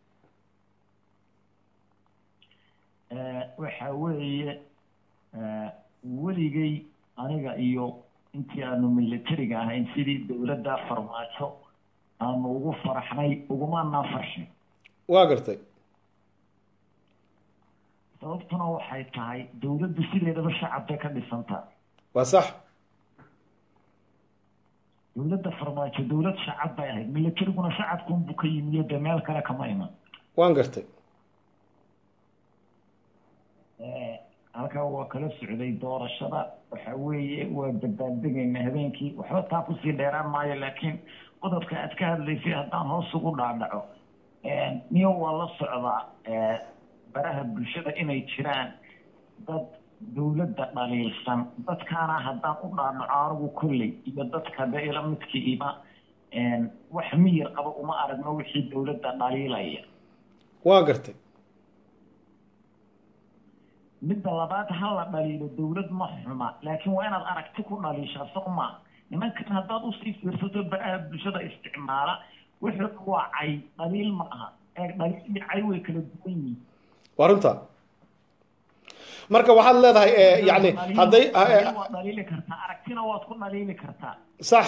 Eh, waxa weeye eh, weligay aniga iyo intii aanu militariga ahayn sidii dowladda farmaajo aanu ugu faraxnay ugumaanaa farxin
waa gartay
sababtuna waxay tahay dowladdu sideedaba shacab bay ka dhisantaa
waa sax
dowladda farmaajo dowlad shacab bay ahayd militariguna shacabkunbuu ka yimiyo dee meel kale kama iman
waan gartay
Eh, halkaa waa kala socday doorashada waxa weeye waa badbaaddegaynaa habeenkii waxba taa kusii dheeraan maayo laakiin qodobka aad ka hadlaysay haddaan hoos ugu dhaadhaco niyo waa la socdaa eh, baraha bulshada inay jiraan dad dowladda dhaliilsan dadkaana haddaan u dhaadhaco anigu kolley iyo dadka de ila midkiiba wax miyir qaba uma aragno wixii dowladda dhaliilaya
waan gartay
midda labaad ha la dhaliilo dowlad ma xuma laakiin waa inaad aragti ku dhaliishaa soo ma nimankan haddaad usii fiirsato baraha bulshada isticmaala wuxuu waa cay dhaliil ma aha ee dhaliil iyo cay way kala duwan yihiin
waa runta marka waxaad leedahay eh, yacni hadday eh,
Dhaliil waad dhaliili kartaa aragtina waad ku dhaliili kartaa
sax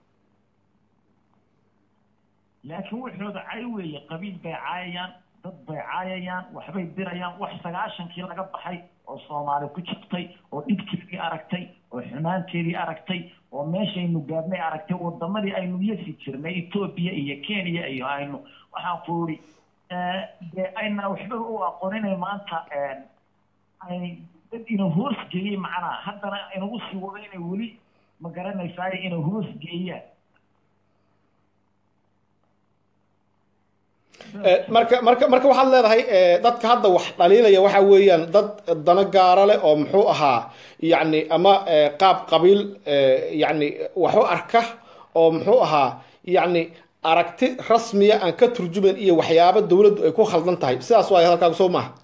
laakiin wuxooda cay weeye qabiil bay caayayaan dad bay caayayaan waxbay dirayaan wax sagaashankii laga baxay oo soomaali ku jirtay oo dhibkeedii aragtay oo xumaanteedii aragtay oo meeshaynu gaadhnay aragtay wadamadii aynu yasi jirnay etoobiya iyo kenya iyo aynu waxaan ku uri dee ayna waxba u aqooninay maanta ay dad ina hoos geeyey macnaha haddana inagu sii wado inay weli ma garanaysaa ina hoos geeyaan
Eh, marka marka marka waxaad leedahay eh, dadka hadda wax dhaliilaya waxa weeyaan dad dano gaara leh oo muxuu ahaa yacni ama eh, qaab qabiil eh, yacni wax u arka oo muxuu ahaa yacni aragti rasmiya aan ka turjumayn iyo waxyaabo dowladdu ay ku khaldan tahay sidaas waay hadalkaagu soo maaha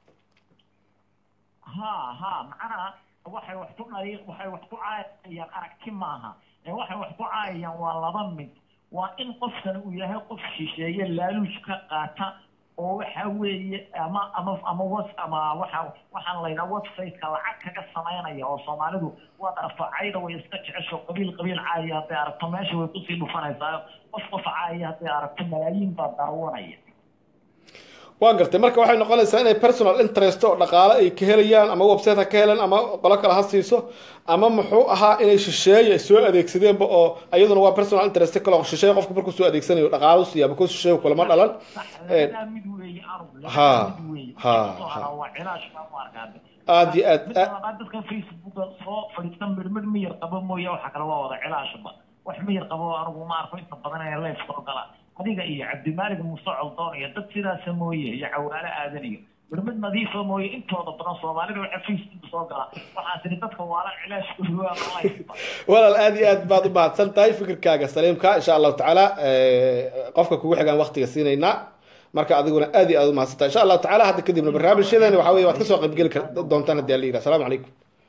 ha ha macnaha waxay wax ku dhaliil waxay wax ku caayayaan aragti maaha ee waxay wax ku caayayaan waa laba mid waa in qofkan uu yahay qof shisheeye laaluush ka qaata oo waxa weeye ama ama ama was ama waxa waxaan la yidhaha website-ka lacag kaga samaynaya oo soomaalidu waad aragto cayda way iska jecesho qabiil qabiil caaya hadday aragto meesha way kusii dhufanaysaa qof qof caaya hadday aragto malaayiin baa daawanaya
waa gartay marka waxay noqonaysaa inay personal interest oo dhaqaale ay ka helayaan ama website ha ka helan ama qolo kale ha siiso ama muxuu ahaa inay shisheeye ay soo adeegsadeenba oo iyaduna waa personal interest kale oo shisheeye qofku markuu soo adeegsanayo dhaqaale u siiya because shisheeye kulama dhalan Eh,
labadaa mid weeye arug
Ha,
labadaa mid weeye
ha,
Soo
ha.
hara waa cilaash baan u arkaa
aad iyo aad
mid labaad dadka facebooka soo fadhiista midmid miyar qabo mooye waxa kale waa wada cilaashba wax miyar qabo anigu ma arko inta badan ee leef soo gala adiga iyo cabdimaalig muuse coldoon iyo dad sidaasa mooye iyo cawaale aadan iyo midmid nadiifa mooye intooda badan soomaalida waxa facebook soo gala waxaan tiri dadka waala cilaashkoodu waa life
walaal aad iyo aad baad u mahadsan tahay fikirkaaga saliimka insha allahu tacaala eh, qofka kugu xigaan waqtiga siinaynaa marka adiguna aad iyo aad u mahadsan tahay insha allahu tacaala hadda kadibna barnaamijyadeeni waxaa weye waad kasoo qaybgeli kar- doontaan haddii alla yidhaha asalaamu calaykum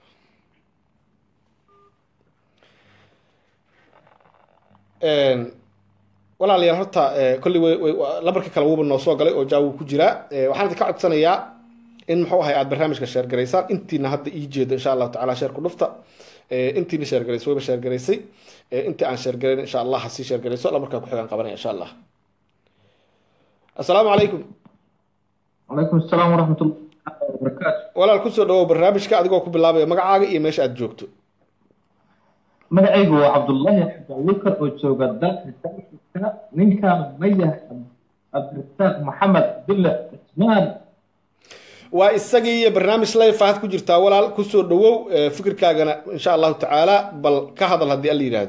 Een, walaalayaal horta eh, kolley way- way- waa- lambarkii kale wuuba noo soo galay oo jaa wuu ku jiraa Eh, waxaan idinka codsanayaa in muxuu ahay aad barnaamijka sheergaraysaan intiina hadda ii jeedo insha allahu tacaala sheerku dhufta Eh, intiina sheergaraysay wayba sheergaraysay Eh, intii aan sheergarayn insha allah ha sii sheergarayso lamarkaa ku xigaan qabanaya insha allah asalaamu calaykum
calaykum asalaam waraxmat ullahi wabarakaatu
walaal kusoo dhawow barnaamijka adigoo ku bilaabaya magacaaga iyo meesha aad joogto
magacaygu waa cabdullaahi cabdilukar oo jooga dalka dalkiisa ninkaan ma yahay cabdirasaaq maxamed bille cismaan
waa isagii iyo barnaamij live aad ku jirtaa walaal kusoo dhawow eh, fikirkaagana insha allahu tacaala bal ka hadal haddii alla yidhaahdo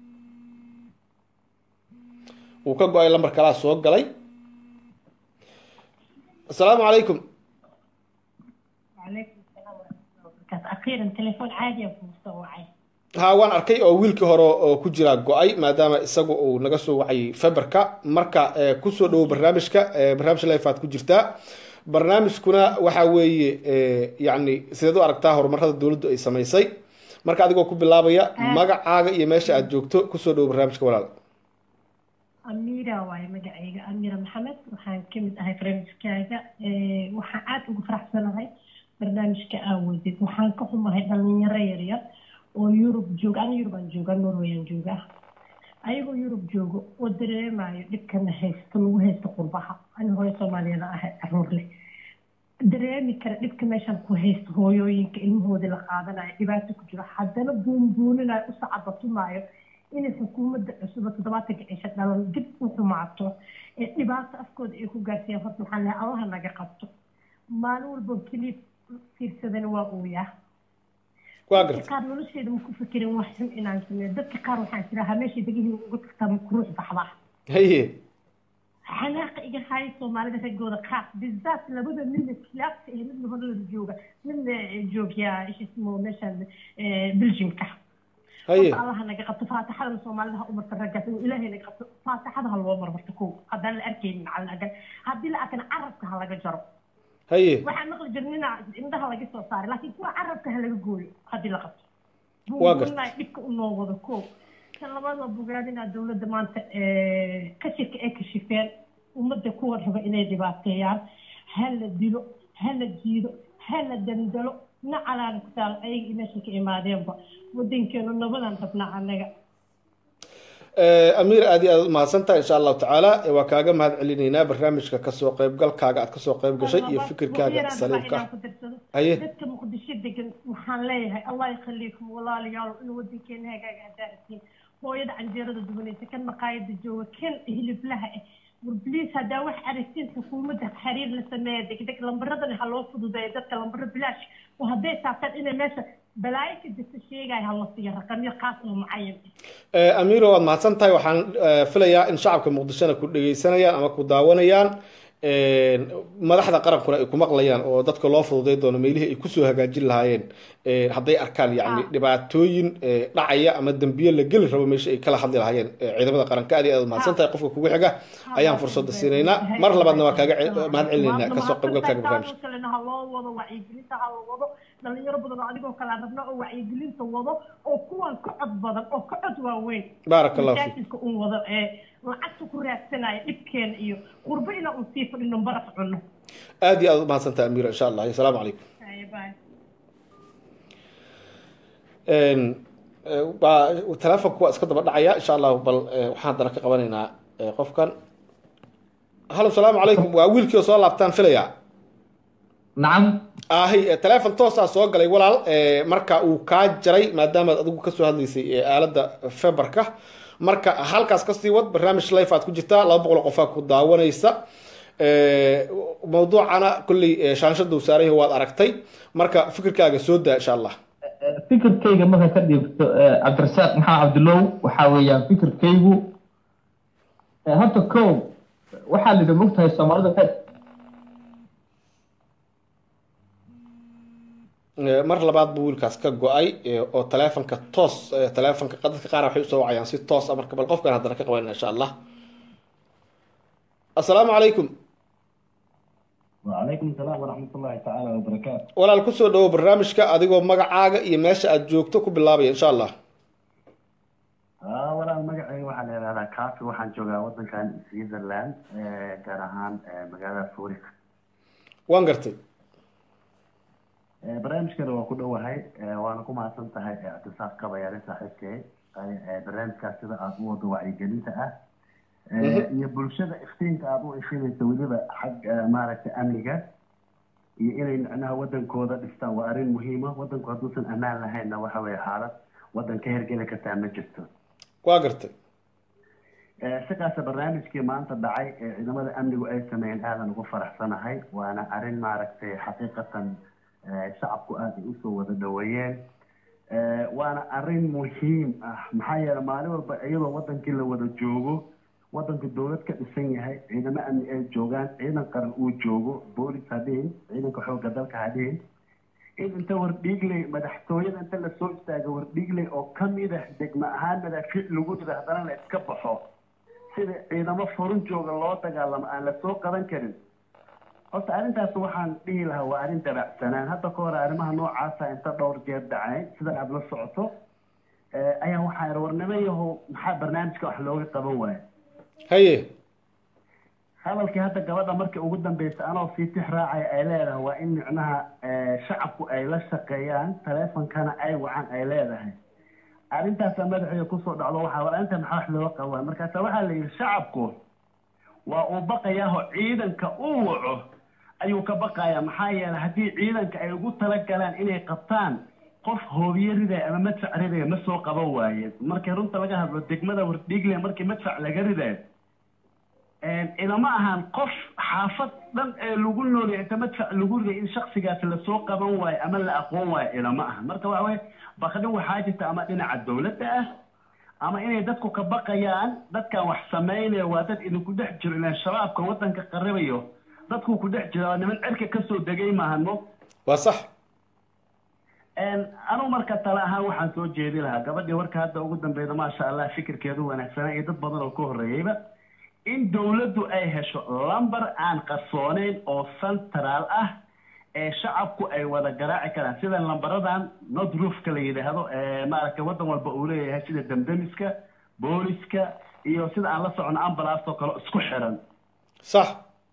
wuu ka go-ay lambar kalaa soo galay asalaamu calaykum
وعليكم السلام ورحمة الله وبركاته أخيرا تليفون عادي أبو مستوعي
ha waan arkay oo wiilkii hore oo ku jira go-ay maadaama isagu uu naga soo wacayay feberka marka eh, kusoo dhawow barnaamijka eh, barnaamij live aad ku jirtaa barnaamijkuna waxa weeye eh, yacni sideed u aragtaa horumarada dowladdu ay samaysay marka adigoo ku bilaabaya magacaaga iyo meesha aad joogto kusoo dhawow barnaamijka walaal
أميرة واي مقعيقة أميرة محمد وحان كمد أهي فرنسكايقة وحان عاد ugu faraxsanahay barnaamijka aawadeed waxaan ka xumahay dhalinyaro yaryar oo yurub jooga ana yurub aan joogaa norway aan joogaa ayagoo yurub joogo oo dareemayo dhibkana haysto lagu haysto qurbaha ani hooyo soomaaliyada ahay caruur leh dareemi kara dhibka meeshaan ku haysto hooyooyinka ilmahoodii la qaadanayo dhibaato ku jiro haddana buunbuuninayo u sacabatumaayo inay xukuumadda cusub oo toddobaatanka cisho dhalan dib u xumaato ee dhibaato afkooda ay ku gaarsiiyaan horta waxaan lehay allaha naga qabto maalin walba keliya fiirsadana waa ooyaa
waa
dadka
garta
qaar nolosheeda ma ku fikirin wax xun inaan sameeyo dadka qaar waxaan tirahaa meeshay degihii uga tagtaa ma kuruux baxdaa
haye
xanaaqa iga haya soomaalida raggooda qaar bizaat labada midna kilaabka iyo midna horlada jooga midna joogyaa ishismo meeshaan belgiumka
haye
horta allaha naga qabto faatixadana soomaalida ha umarta raggaas inuu ilaahay naga qabto faatixada ha loo marmarto kow haddaan la arkaynin cala agan haddii la arkana carabka ha laga jaro
haye
waxaan maqli jirnina indhaha laga soo saaray laakiin kuwa carabka ha laga gooyo haddii la qabto
Waa gartay.
buubuunaay dhibka u noo wado kow kan labaad waa bogaadinaa dowladda maanta kashifka ay kashifeen ummadda kuwa raba inay dhibaateeyaan ha la dilo ha la jiido ha la dandalo nacalaan ku taal ayaga meesha ka imaadeenba wadankeenu nabadaan rabnaa annaga
Eh, amiir aad iyo aad u mahadsantahay insha allahu tacaala Eh, waa kaaga mahad celinaynaa barnaamijka kasoo qaybgalkaaga aad kasoo qayb gashay iyo fikirkaaga saliimka ah haye
dadka muqdisho degan waxaan leeyahay allah yakhaliikum walaalayaal in wadankeena hagaaga hadaarasiin hooyada canjeerada dubanaysa kan maqaayada jooga kan hiliblaha ah war bliis haddaa wax aragtiin xukuumadda xiriir la sameeya degdeg lambaradana ha loo fududeeyo dadka lambaro bilaash oo hadday taabtaan inay meesha balaayo ka jirta sheegaya ha la siiyo raqamyo qaas oo mucayan ah
Eh, amiiro waad mahadsan tahay waxaan eh, filayaa in shacabka muqdishona ku dhegeysanayaan ama ku daawanayaan Eh, madaxda qarankuna ay ku maqlayaan oo dadka loo fududay doono meelihii ay kusoo hagaajin lahaayeen Eh, hadday arkaan yacni dhibaatooyin eh, dhacaya ama dembiye la geli rabo meesha ay kala hadli lahaayeen eh, ciidamada qaranka aad iyo aad u mahadsan tahay qofka kugu xiga ayaan fursadda siinaynaa mar labaadna waa kaaga ce- mahad celinaynaa kasoo qaybgalkaaga barnaamijka
kalena ha loo wado wacyigelinta ha la wado dhalinyaro badan oo adigoo kale aan rabna oo wacyigelinta wado oo kuwan ka cod badan oo ka cod waaweyn
Baaraka Allahu fiik.
masaajidka un wado ee lacagta ku raadsanaya dhibkeena iyo qurbo inaan un sii fadhino baraf cunno
aad iyo aad u mahadsan tahay amiiro insha allah asalaamu calaykum
Haye, bye.
Een, eh, waa telefonku waa iska daba dhacaya insha allahu bal eh, waxaan haddana ka qabanaynaa eh, qofkan halo salaamu calaykum waa wiilkii oo soo laabtaan filaya
nacam
ahi eh, teleefon toosaa soo galay walaal eh, marka uu kaa jaray maadaamaad adigu kasoo hadlaysay eh, aaladda feberka marka halkaas kasii wad barnaamij life aad ku jirtaa laba boqol oo qofaa ku daawanaysa Eh, mawduucana kolley eh, shaanshada uu saaran yahay waad aragtay marka fikirkaaga soo daa insha allah
fikirkayga marka ka dhiibto eh, cabdirasaaq maxaa cabdilow waxaa weeyaan fikirkaygu eh, horta kow waxaa la yidhi mogtahay soomaalida waxay
Eh, mar labaad buu wiilkaas ka go-ay eh, oo teleefonka toos eh, teleefonka dadka qaar waxay usoo wacayaan si toos ah marka bal qofkan haddana ka qabanayna insha allah assalaamu calaykum
وعليكم السلام ورحمة الله تعالى وبركاته
walaal kusoo dhawo barnaamijka adigoo magacaaga iyo meesha aad joogto ku bilaabaya insha allah
آه ولا مقعي waxaa la yidhahdaa kaafi waxaan joogaa wadankan Switzerland ee gaar ahaan ee magaalada Zurich
waan gartay
ee barnaamijkana waa ku dhowahay ee waana ku mahadsan tahay ee ictisaaf kabayaale saaxiibkay ee barnaamijkaas sida aad u wado wacyigelinta ah ee iyo bulshada iftiinka aad u ifinayso weliba xag ee, maaragtay amniga iyo inay micnaha wadankooda dhistaan waa arrin muhiima wadanku hadduusan ammaan lahaynna waxa weeye xaalad wadan ka hergeli kartaa ma jirto
waa gartay
Ee, sidaas barnaamijkii maanta dhacay ee ciidamada amnigu ay sameeyeen aadan ugu faraxsanahay waana arrin maaragtay xaqiiqatan ee, shacabku aad ay usoo wada dhaweeyeen Ee, waana arrin muhiim ah maxaa yeele maalin walba iyadoo wadankii la wada joogo wadanku dowlad ka dhisan yahay ciidamo amni ay joogaan ciidan qaran uu joogo boolis ha dhihin ciidanka xoogga dalka ha dhihin in inta wardhiigley madaxtooyada inta lasoo istaago wardhiigley oo kamid ah degmo ahaan madaafiic lagu rido haddana la iska baxo sida ciidamo furun jooga loo dagaalamo aan lasoo qaban karin horta arrintaas waxaan dhihi lahaa waa arrin dabacsanaan hadda ka hore arrimaha noocaasa inta dhowr jeer dhacay sida aada la socoto eh, ayaa waxaa yidhi warnimo yahow maxaa barnaamijka wax looga qaban waaya
haye
hadalkii hadda gabadha markii ugu dambeysay anoo sii tix raacaya ay leedahay waa in micnaha eh, shacabku ay la shaqeeyaan taleefonkana ay wacan ay leedahay arrintaasa madaxeeda kusoo dhacdo waxaa war arrinta maxaa wax looga qabaa markaasa waxaa la yidhi shacabku waa uu baqayaaho ciidanka uu waco ayuu ka baqayaa maxaa yeelay haddii ciidanka ay ugu talagalaan inay qabtaan qof hoobiye ridaya ama madfac ridaya ma soo qaban waayeen markii runta laga hadlo degmada wardhiigle markii madfac laga ridayo ilama ahan qof xaafad dhan ee lagu noolyahay inta madfac lagu riday in shaksigaas lasoo qaban waayo ama la aqoon waayo ilama aha marka waxa weye bakdin waxaa jirta ama dhinaca dowladda ah ama inay dadku ka baqayaan dadkan wax samaynaya waa dad idinku dhex jiro ilaan shabaabka waddanka qaribayo dadku ku dhex jira waa niman cirka kasoo degay maahano
waa sax
anugu marka tale ahaan waxaan soo jeedi lahaa gabadhii warka hadda ugu dambeyda maasha allah fikirkeedu wanaagsanaa iyo dad badan oo ka horreeyeyba in dowladdu ay hesho lamber aan qarsooneyn oo central ah ee shacabku ay wada garaaci karaan sida lambaradan nodroofka la yidhaahdo ee maaragtay waddan walba uu leeyahay sida demdemiska booliska iyo sida aan la socono ambulance oo kale isku xiran
sax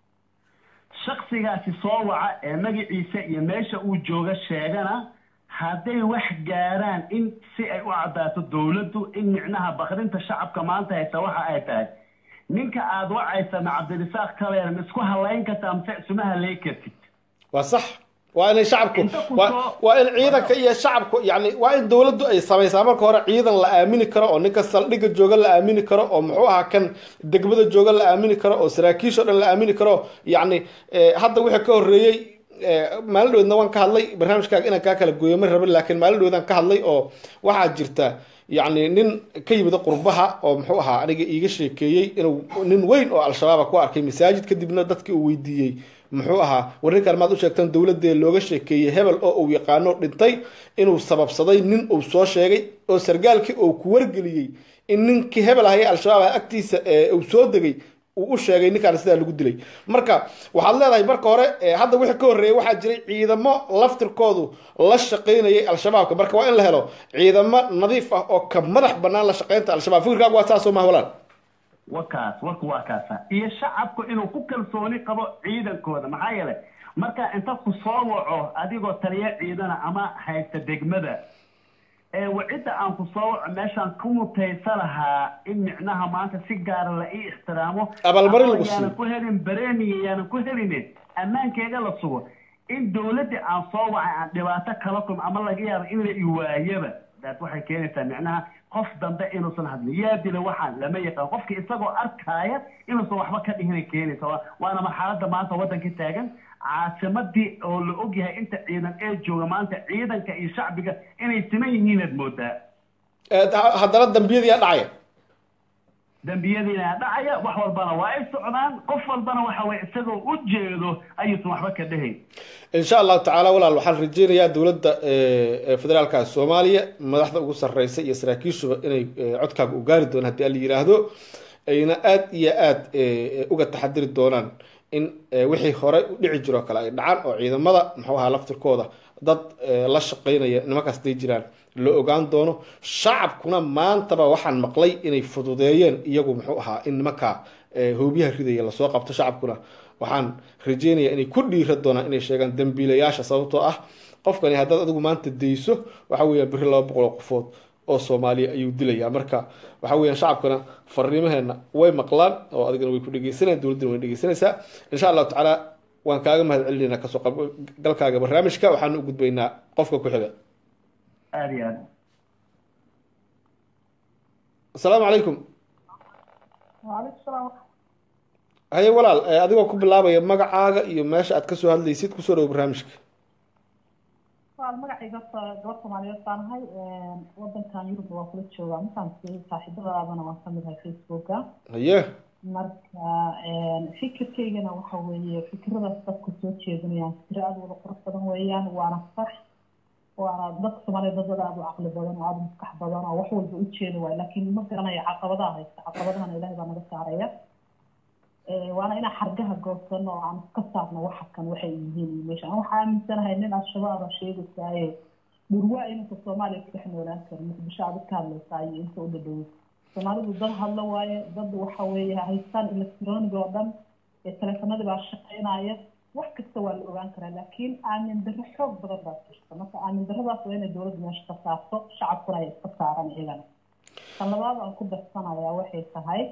shaksigaasi soo waca ee magaciisa iyo meesha uu jooga sheegana hadday wax gaaraan in si ay u caddaato dowladdu in micnaha bakrinta shacabka maanta haysa waxa ay tahay ninka aada wacaysa ma cabdirisaaq kabeer ma isku halayn kartaa mise isuma halayn kartid
waa sax waa inay shacabku waa waa in ciidanka iyo shacabku yani waa in dowladdu ay samaysaa marka hore ciidan la aamini karo oo ninka saldhigga jooga la aamini karo oo muxuu ahaa kan degmada jooga la aamini karo oo saraakiisha o dhan la aamini karo yacni hadda wixii ka horreeyey maalin dhaweedna waan ka hadlay barnaamijkaaga inaan kaa kala gooyo ma rabin laakiin maalin dhaweedaan ka hadlay oo waxaa jirta yacni nin ka yimida qurbaha oo muxuu ahaa aniga iiga sheekeeyey inuu nin weyn oo al-shabaaba ku arkay masaajid kadibna dadkii uu weydiiyey muxuu ahaa war ninkaan maad u sheegtaan dowladee looga sheekeeyey hebel oo uu yaqaano dhintay inuu sababsaday nin uu soo sheegay oo sargaalkii uu ku wargeliyey in ninkii hebel ahaya al-shabaab agtiisa uu soo degay uu u sheegay ninkaan sidaa lagu dilay marka waxaad leedahay marka hore hadda wixii ka horreeyay waxaa jiray ciidamo laftirkoodu la shaqaynayay al-shabaabka marka waa in la helo ciidamo nadiif ah oo ka madax banaan la shaqaynta al-shabaab fikirkaagu waa saasoo maha walaan
wa kaas warku waa kaasa iyo shacabku inuu ku kalsooni qabo ciidankooda maxaa yeelay marka inta ku soo waco adigoo taliya ciidana ama haysta degmada
ee wacidda aan ku soo waco meeshaan ku mutaysa lahaa in micnaha maanta si gaara la ii ixtiraamo
Abaalmarin lagu
ama yaanan
siiyo.
ku helin bareemiga yaanan ku helinin ammaankeyga la sugo in dowladdii aan soo wacay aan dhibaato kala kulmo ama laga yaabo in la iwaayaba daas waxay keenaysaa micnaha qof dambe inuusan hadlin yaa dila waxaan lama yaqaan qofki isagoo arkaaya inuusan waxba ka dhihinay keenaysa Waa- waana marxaladda maanta waddanka taagan caasimadii oo la ogyahay inta ciidan ee jooga maanta ciidanka iyo shacbiga inay siman yihiinaad moodaa
Eh, ha- haddana dambiyadii yaa dhacaya
dembiyadiina dhacaya wax walbana waa ay socdaan qof walbana waxa weye isagoo u jeedo ayuusan waxba ka dhahayn
in sha allahu tacaala walaal waxaan rajeynayaa dowladda eh, eh, federaalka soomaaliya madaxda ugu sarreysa iyo saraakiishuba inay eh, codkaaga u gaari doonaan haddii ala yiraahdo ayna aad iyo aad eh, uga taxadiri doonaan in eh, wixii horey u dhici jiroo kale ay dhacaan oo ciidamada muxuu ahaa laftirkooda dad eh, la shaqeynaya nimankaas day jiraan la ogaan doono shacabkuna maantaba waxaan maqlay inay fududeeyeen iyagu muxuu ahaa in nimankaa eh, hoobiyaha ridaya lasoo qabto shacabkuna waxaan rajeynayaa inay ku dhiira doonaan inay sheegaan dambiilayaasha sababtoo ah qofkani haddaad adigu maanta dayso waxa weeyaan beri laba boqol oo qofood oo soomaaliya ayuu dilayaa marka waxa weeyaan shacabkana fariimaheena way maqlaan oo adigana way ku dhegeysanayaan dowladdana way dhegeysanaysaa insha allahu tacaala waan kaaga mahad celinaynaa kasoo qaybgalkaaga barnaamijka waxaan u gudbaynaa qofka ku xiga
aada iyo aad
asalaamu calaykum
waalaikum salaam
haye walaal eh, adigoo ku bilaabaya magacaaga iyo meesha aad kasoo hadlaysid kusoo dhowo barnaamijka
waa magacayga horta gabar soomaaliyeed baan ahay wadankan yurub waa kula joogaa markaan saaxiibadaadana waan kamid ahay facebooka
haye
marka fikirkaygana waxa weeye fikiradaas dadku soo jeedinayaan fikiro aada wada qurux badan weeyaan waana sax waana dadka soomaaliyeed dad wada aada u caqli badan oo aada u maskax badan oo wax walba u jeeda waay laakiin ma garanayo caqabadaha haysta caqabadahana ilaahay baa naga saaraya waana inaan xargaha goosano oo aan iska saarno waxa kan waxay yihiin iyo meesha aan waxaa aaminsanahay nin al-shabaab a sheegaysaaye dhurwaa inanka soomaaliya ku dhex noolaan karo muqdisho aad ka hadlaysaa iyo inta u dhadhowo soomaalidu dad hadla waaye dad waxa weeye haystaan electronic oo dhan ee teleefanadii baa shaqeynaya wax kasta waa la ogaan karaa laakiin aamin darro xoog badan baa jirta marka aamin darradaas waa inay dowladda meesha ka saarto shacabkuna ay iska saaran iyagana tan labaad aan ku darsanayaa waxay tahay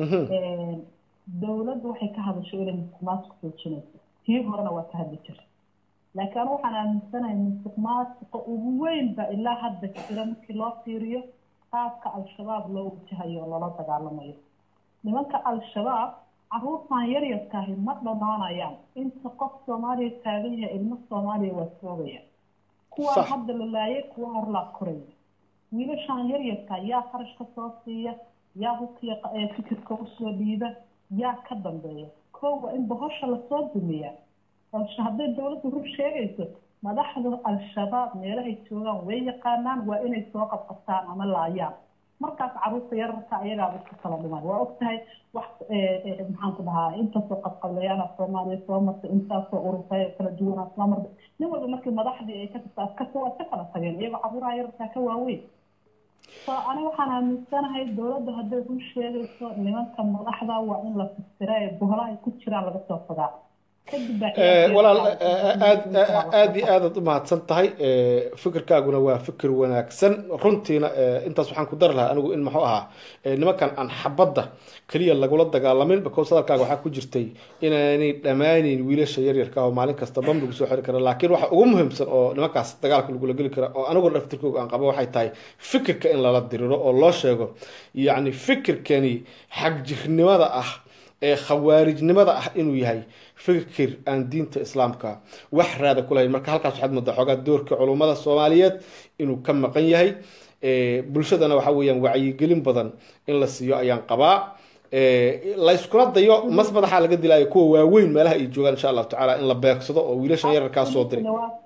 dowladdu waxay ka hadasho inay musuqmaasuq joojinayso tii horena waa ka hadli jirta laakiin anu waxaan aaminsanahay musuqmaasuqa ugu weyn ba ilaa hadda jira markii loo fiiriyo qaabka al-shabaab loo wajahayo oo loola dagaalamayo nimanka al-shabaab caruurtan yaryarkaahi ma dhamaanayaan inta qof soomaaliya taagan yahay ilmo soomaaliya waa soogaya kuwaan hadda la laayay kuwa horlaa koraya wiilashaan yaryarka yaa qarashka soo siiya yaa hubkiya fikirka usoo dhiiba yaa ka dambeeya koo waa in bohosha lasoo dumiyaa balse hadday dowladdu rur sheegayso madaxda al-shabaab meelahay joogaan way yaqaanaan waa inay soo qabqabtaan ama laayaan markaas caruurta yararka ayagaaba isku kala dhiman waa og tahay wax maxaan ku dhahaa intaasoo qabqablayaana soomaaliya soo martay intaasoo ururtay kala duwanaa soo martay nin walba markii madaxdii ay ka tirta askasta waa iska kala tageen iyagoo caruuraha yararkaa ka waaweyn so ani waxaan aaminsanahay dowladda hadday run sheegayso nimanka madaxda waa in la fistira ee boholaha ay ku jiraan laga soo fogaa
walaal aad aad iyo aadaad u mahadsan tahay fikirkaaguna waa fikir wanaagsan runtiina intaas waxaan ku dari lahaa anigu in muxuu ahaa nimankan aan xabadda keliya lagula dagaalamin because hadalkaaga waxaa ku jirtay inaanay dhammaanayn wiilasha yaryarka oo maalin kasta bam lagu soo xiri kara laakiin waxa ugu muhiimsan oo nimankaas dagaalka lagula geli kara oo aniguna dhaftirkooga aan qabo waxay tahay fikirka in lala diriro oo loo sheego yacni fikirkani xagjirnimada ah ee khawaarijnimada ah inuu yahay fikir aan diinta islaamka wax raada ku lahayn marka halkaas waxaad moodaa xoogaa doorka culummada soomaaliyeed inuu ka maqan yahay bulshadana waxa weeyaan wacyigelin badan in la siiyo ayaan qabaa layskuna dayo mas madaxa laga dilaayo kuwa waaweyn meelaha ay joogaan insha allahu tacaala in la beegsado oo wiilashan yararkaa soo diray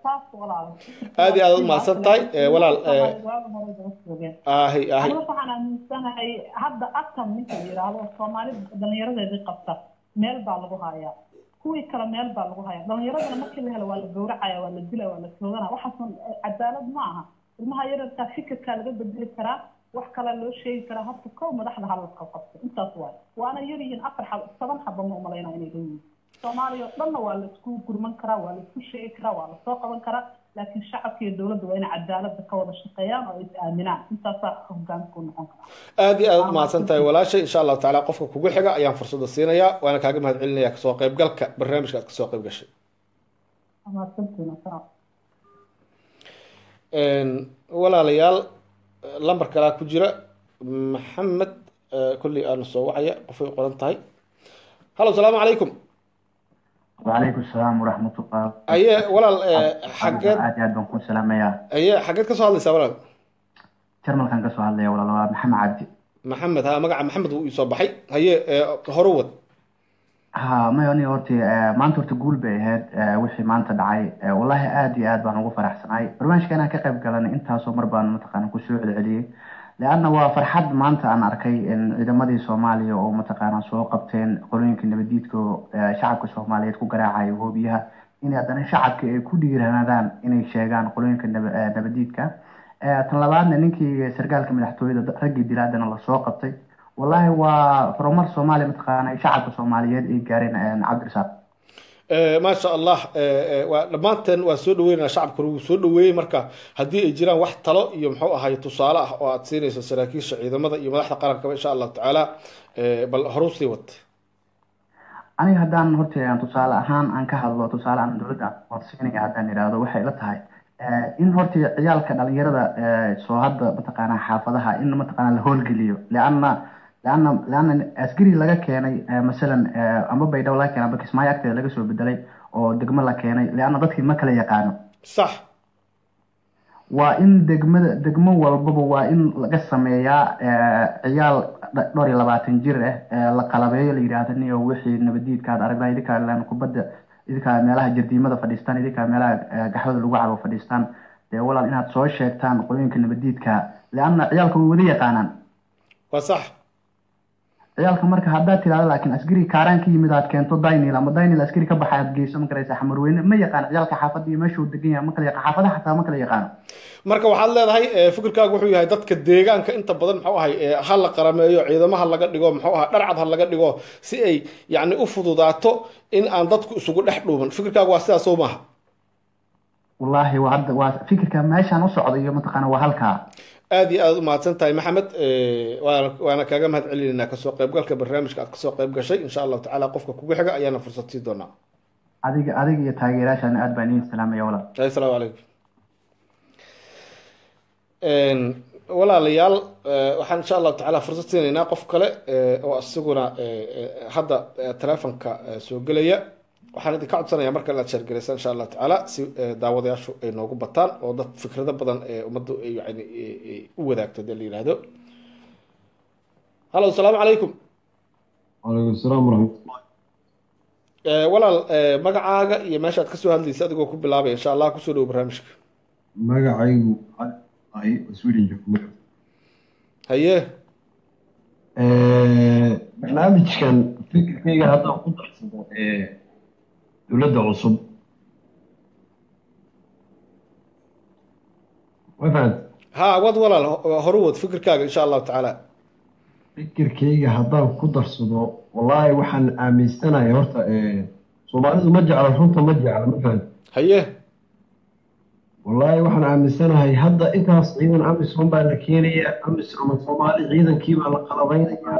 aad iyo aad u mahadsan tahay walaal ahi ahi
waxaan aaminsanahay hadda atam ninka la yidhaahdo soomaali dhalinyaradeedii qabta meel baa lagu hayaa kuwii kale meel baa lagu hayaa dhalinyaradana markii la helo waa la gowracaya waa la dilaya waa la toogana waxaasan cadaalad ma aha ilmaha yararkaa fikirkaa laga bedeli karaa wax kalaa loo sheegi karaa horta kow madaxda halalka qabto intaas waay waana yar yihiin afar xab toban xaba ma umalayna inay leeyihiin soomaaliya oo dhanna waa laisku gurman karaa waa laisku sheegi karaa waa lasoo qaban karaa
laakiin shacabka iyo dowladda waa inay cadaaladda ka wada shaqeeyaan oo is aaminaan intaasaa hogaanka u noqon kara
aad iyo aad umahadsan tahay walaashay insha allahu tacaala qofka kugu xiga ayaan fursada siinayaa waana kaaga mahad celinaya kasoo qaybgalka barnaamijka aad kasoo qayb gashay walaalayaal lambar kalaa ku jira maxamed kolley aana soo wacaya qofay qoran tahay hallo salaamu calaykum
وعليكم السلام ورحمة الله
aye walaal xageed
aad iyo aad baan ku salaamayaa
aye xageed kasoo hadlaysaa walaal
jarmalkan ka soo hadlaya walaal waa maxamed cabdi
maxamed ha magaca maxamed wuu iisoo baxay haye hore wad
ha may aniga horta maanta horta guul bay ahayd wixii maanta dhacay wallahi aad iyo aad baan ugu faraxsanahay barnaamijka inaan ka qayb galanay intaasoo mar baan mataqaana kusoo celceliyey leanna waa farxad maanta aan arkay in ciidamadii soomaaliya oo mataqaana soo qabteen qolooyinka nabadiidka oo shacabka soomaaliyeed ku garaacaya hoobiyaha in haddana shacabka ay ku dhiiranadaan inay sheegaan qolooyinka nabadiidka tan labaadna ninkii sargaalka madaxtooyada raggii dilaadana lasoo qabtay wallahi waa horumar soomaaliya mataqaana shacabka soomaaliyeed ay gaareen cabdirasaaq
maasha allah waa dhammaanteen waa soo dhaweynaa shacabkuna wuu soo dhaweeyey marka haddii ay jiraan wax talo iyo muxuu ahay tusaale ah oo aad siinayso saraakiisha ciidamada iyo madaxda qarankaba insha allahu tacaala bal horuu sii wad
aniga haddaan horta tusaale ahaan aan ka hadlo tusaale aan dowladda waan siinaya haddaan idhaahdo waxay ila tahay in horta ciyaalka dhalinyarada soo hadda mataqaana xaafadaha in mataqaana la howlgeliyo leanna leanna leanna askari laga keenay masalan ama baydhabo laga keenay amba kismaayo agteeda laga soo bedelay oo degmo la keenay leanna dadkii ma kala yaqaano
sax
waa in degmada degmo walbaba waa in laga sameeyaa ciyaal dhowr iyo labaatan jir ah la qalabeeyo la yidhaahdo niyo wixii nabadiidkaad aragdaa idinkaa laan kubadda idinkaa meelaha jardiimada fadhiistaan idinkaa meelaha gaxwada lagu cabo fadhiistaan dee walaal inaad soo sheegtaan qolooyinka nabadiidka leanna ciyaalka way wada yaqaanaan
waa sax
ciyaalka marka haddaad tirahdo laakiin askari kaaraan ka yimid aad keento daynil ama daynil askari ka baxa aad geyso ma garaysa xamarweyne ma yaqaan ciyaalka xaafadda iyo meeshuu degan yahay ma kala yaqaan xaafadaha xataa ma kala yaqaano
marka waxaad leedahay fikirkaagu wuxuu yahay dadka deegaanka inta badan muxuu ahay ha la qarameeyo ciidamaha laga dhigo muxuu ahaa dharcad ha laga dhigo si ay yacni u fududaato in aan dadku isugu dhex dhuuman fikirkaagu waa sidaas soo maaha
wallaahi waa hadda waa fikirka meeshaan u socda iyo mataqaana waa halkaa
aad iyo aad umahadsan tahay maxamed waana waana kaaga mahad celinaynaa kasoo qaybgalka barnaamijka aad kasoo qayb gashay insha allahu tacaala qofka kugu xiga ayaana fursad sii doonaa
adiga adiga iyo taageerayaashaana aad baan idiin salaamaya walaal
asalaamu calaykum walaalayaal waxaan insha allahu tacaala fursad siinaynaa qof kale oo isaguna hadda telefonka soo gelaya waxaan idinka codsanayaa marka inaad sheergalaysaan insha allahu tacaala si daawadayaashu ay noogu bataan oo dad fikrado badan ee ummaddu ay yani u wadaagto hadii la yihahdo hallo asalaamu calaykum
wacalaykum asalaam waraxmatullah
walaal magacaaga iyo meesha aad kasoo hadlaysa adigoo ku bilaabaya insha allah kusoo dhowo barnaamijka
magacaygu ahay sweden joogto
haye
barnaamijkan fikirkayga haddaan ku darsado dowladda cusub ma fahant
ha wad walaal horu wad fikirkaaga insha allahu tacaala
fikirkayga haddaan ku darsado wallaahi waxaan aaminsanahay horta soomaalidu ma jecla runta ma jecla ma fahant
haye
wallaahi waxaan aaminsanahay hadda intaas ciidan amisom baa la keenaya amisom soomaali ciidankii baa la qalabaynayaa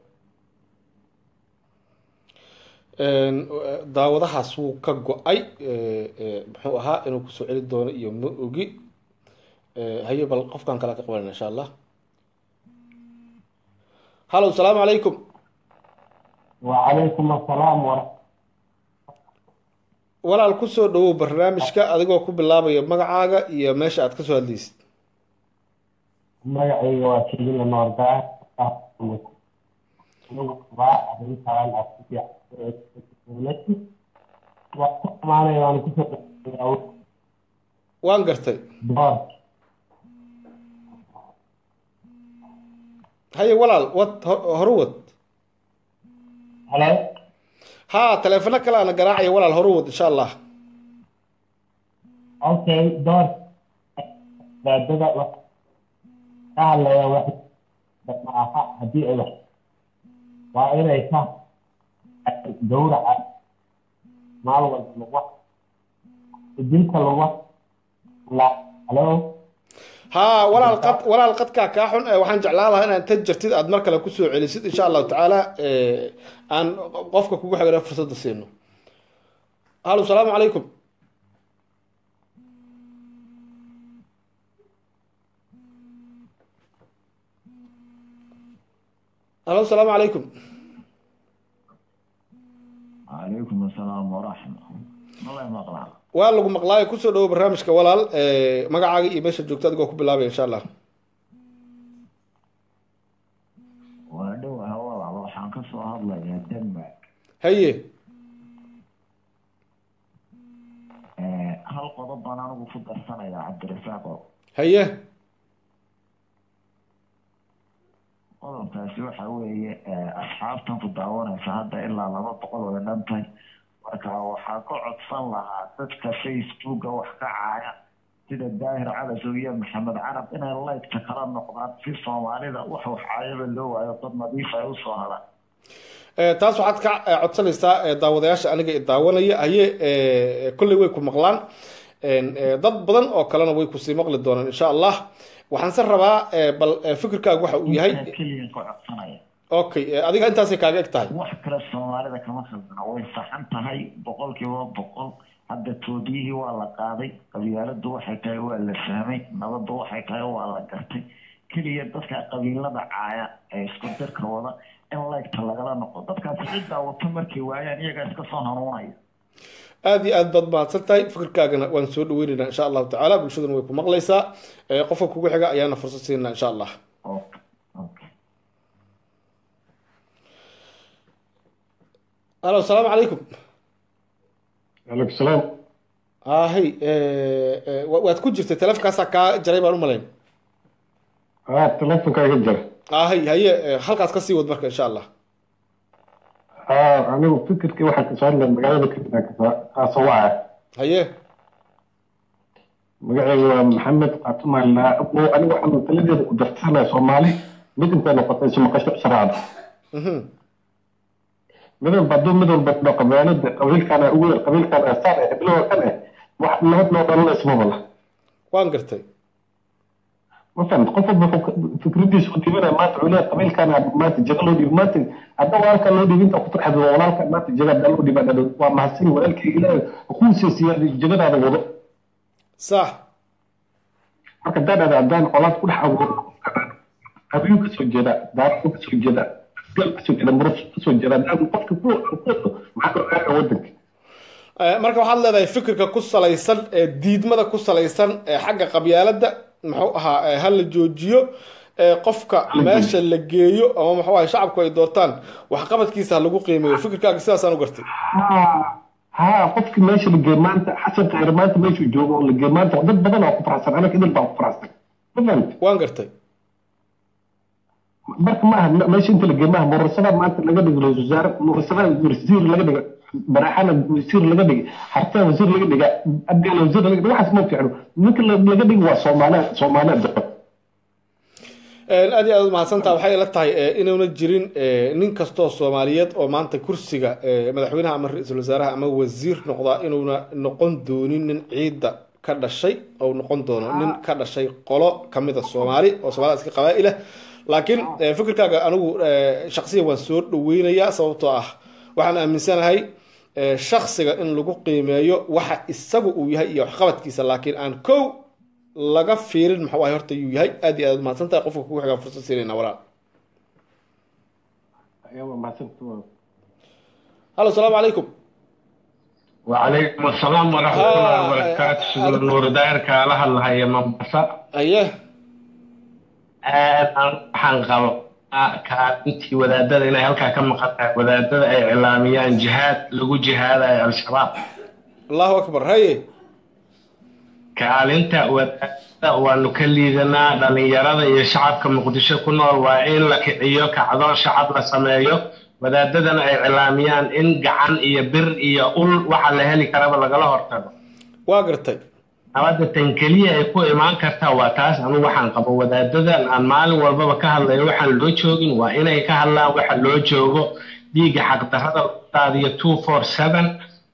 daawadahaas wuu ka go-ay muxuu ahaa inuu kusoo celi doono iyo ma ogi haye bal qofkan kale ka qabanayna insha allah hallo asalaamu calaykum
wacalaykum asalaam wara
walaal kusoo dhawow barnaamijka adigoo ku bilaabaya magacaaga iyo meesha aad kasoo hadlaysid
magacayga waa kelina noordaa arrintaan waa ku amaanaya waan kusoo
waan gartay
door
haye walaal wad horu wad
halo
ha taleefano kale ana garaacaya walaal horu wad insha allah
okay door baadada ka hadlaya wax maaha haddii ay wax waa inay ka gawraca maal walba lagu dilka lagu halo
haa walaal qad walaal qadkaa kaa xun ee waxaan jeclaan lahaa inaad inta jirtid aad mar kale kusoo celisid insha allahu tacaala ee, aan qofka kugu xigana fursadda siino halo salaamu calaykum halo salaamu calaykum
calaykum asalaam waraxma malay maqlaa
waa lagu maqlaayo kusoo dhawo barnaamijka walaal ee, magacaaga iyo meesha joogto adigoo ku bilaabaya insha allah
waa dhowaha walaal waxaan ka soo hadlayaa denmark
haye
Eh, hal qodob baan anigu ku darsanayaa cabdirasaaqo
haye
qodobkaasi waxa weeye eh, asxaabtan ku daawanaysa hadda ilaa laba boqol oo dhantay marka waxaa ka codsan lahaa dadka facebooka wax ka caaya sida daahir calasow iyo maxamed carab inay laydka kala noqdaan si soomaalida wax wax caayaba loo waayo dad nadiif ay usoo hadaan
Ee, taas waxaad ka eh, codsanaysaa eh, daawadayaasha aniga i daawanaya haye eh, kolley way ku maqlaan Een, eh, dad badan oo kalena way kusii maqli doonaan insha allah waxaanse rabaa eh, bal eh, fikirkaagu waxa uu yahay
Intaa keliya ka codsanaya
okay eh, adiga intaasay kaaga eg tahay
wax kale soomaalida kama khaldana way saxan tahay boqolkiiba boqol hadda toobiyihii waa la qaaday qabyaaladu waxay tahay waa la fahmay nabaddu waxay tahay waa la gartay keliya dadka qabiilada caaya ee isku dirka wada in laygta lagala noqo dadkaasi ciddaa wato markay waayaan iyagaa iska soo hanuunaya
aad iyo aad baad mahadsan tahay fikirkaagana waan soo dhaweynaynaa insha allahu tacaala bulshaduna way ku maqlaysaa Eh, qofka kugu xiga ayaana fursad siinaa insha allah halo asalaamu calaykum
calaykum salaam
ahay waad ku jirtay telefonkaasaa kaa jaray baan u malayn
haa telefonka iga jira
ahay haye eh, halkaas kasii wad marka insha allah
haa anigu fikirkii waxaa kasoo hadlaya magaalada kadibaa kaasoo wacaya
haye
magacayga waa maxamed qaatumaala anigu waxaan taladeeda ku darsanaya soomaali mid intay noqotay si maqasho sharcada
Mhm.
mid walba hadduu mid walba dhao qabyaalada qabiilkana ugu yar qabiilkana saan eh heblowa kan eh wax nabad noo dhalanaysa ma bala
waan gartay
ma fahamta qof walba wuxuu fikradiisa u dhiibanaya maanta wuxuu leeyahay qabiilkana maanta jaga loo dhiibi maanta hadda walaalka loo dhiibi inta ku farxad walaalka maanta jaga hadda loo dhiiba dhadhow waa mahadsan walaalkii ilaahay kuu siyaadi jagadaada wado
sax
marka daadhada haddaan colaad ku dhex abuuro qabiil ka soo jeeda daaro ka soo jeeda gal ka soo jeeda murus ka soo jeeda haddaan qofka ku ku maxaa ka ogaaga wadanka
Eh, marka waxaad leedahay fikirka ku salaysan ee diidmada ku salaysan ee xagga qabyaalada muxuu ahaa eh, ha la joojiyo ee qofka meesha la geeyo ama muxuu ahay shacabku ay doortaan waxqabadkiisa ha lagu qiimeeyo fikirkaaga sidaasaan u gartay
haa qofki meesha la geey maanta xasan khayr maanta meeshuu joogo oo la geey maanta dad badan oo ku faraxsan anaga idil baan ku faraxsan ma fahamta
waan gartay
marka maaha meesha inta la geey maaha murasada maanta laga dhigo ra-iisul wasaare murasada wasiir laga dhigo baraxana wasiir laga dhigay hartaa wasiir laga dhiga abgaala wasiir laga dhiga waxaas ma fiicno ninka la- laga dhigi waa soomaaliya soomaaliya daba
Eh, aad iyo aad mahadsantaha waxay ila tahay eh, inuuna jirin eh, nin kastoo soomaaliyeed oo maanta kursiga eh, madaxweynaha ama ra-iisul wasaaraha ama wasiir noqdaa inuuna noqon doonin nin ciidda ka dhashay ou noqon doono nin ka dhashay qolo kamida soomaali oo soomaalida iska qabaa-ilah laakiin eh, fikirkaaga anigu eh, shaqsiyan waan soo dhaweynayaa sababtoo ah waxaan aaminsanahay eh, shaksiga in lagu qiimeeyo waxa isagu uu yahay iyo waxqabadkiisa laakiin aan kow laga fiirin muxuu ahay horta yuu yahay aad iyo aad mahadsan tahay qofka kugu xigaan fursad siinayna walaal halo salaamu calaykum
وعليكم السلام ورحمة الله وبركاته سيدنا نور داير كالا هلا هي مبسا
أيه
waxaan qabo kaalintii wadaadada inay halkaa ka maqan tahay wadaadada ay iclaamiyaan jihaad lagu jihaadayo al-shabaab
allahu akbar haye
kaalinta wadaadada waanu ka liidanaa dhalinyarada iyo shacabka muqdisho ku nool waa in la kiciyo kacdo shacab la sameeyo wadaadadana ay iclaamiyaan in gacan iyo bir iyo ul waxa la heli karaba lagala hortago
waa gartay
nabadda tan keliya ay ku imaan kartaa waa taas anigu waxaan qabo wadaadadan aan maalin walbaba ka hadlayo waxaan loo joogin waa inay ka hadlaan waxa loo joogo dhiigga xaqdarrada daadiyo two four seven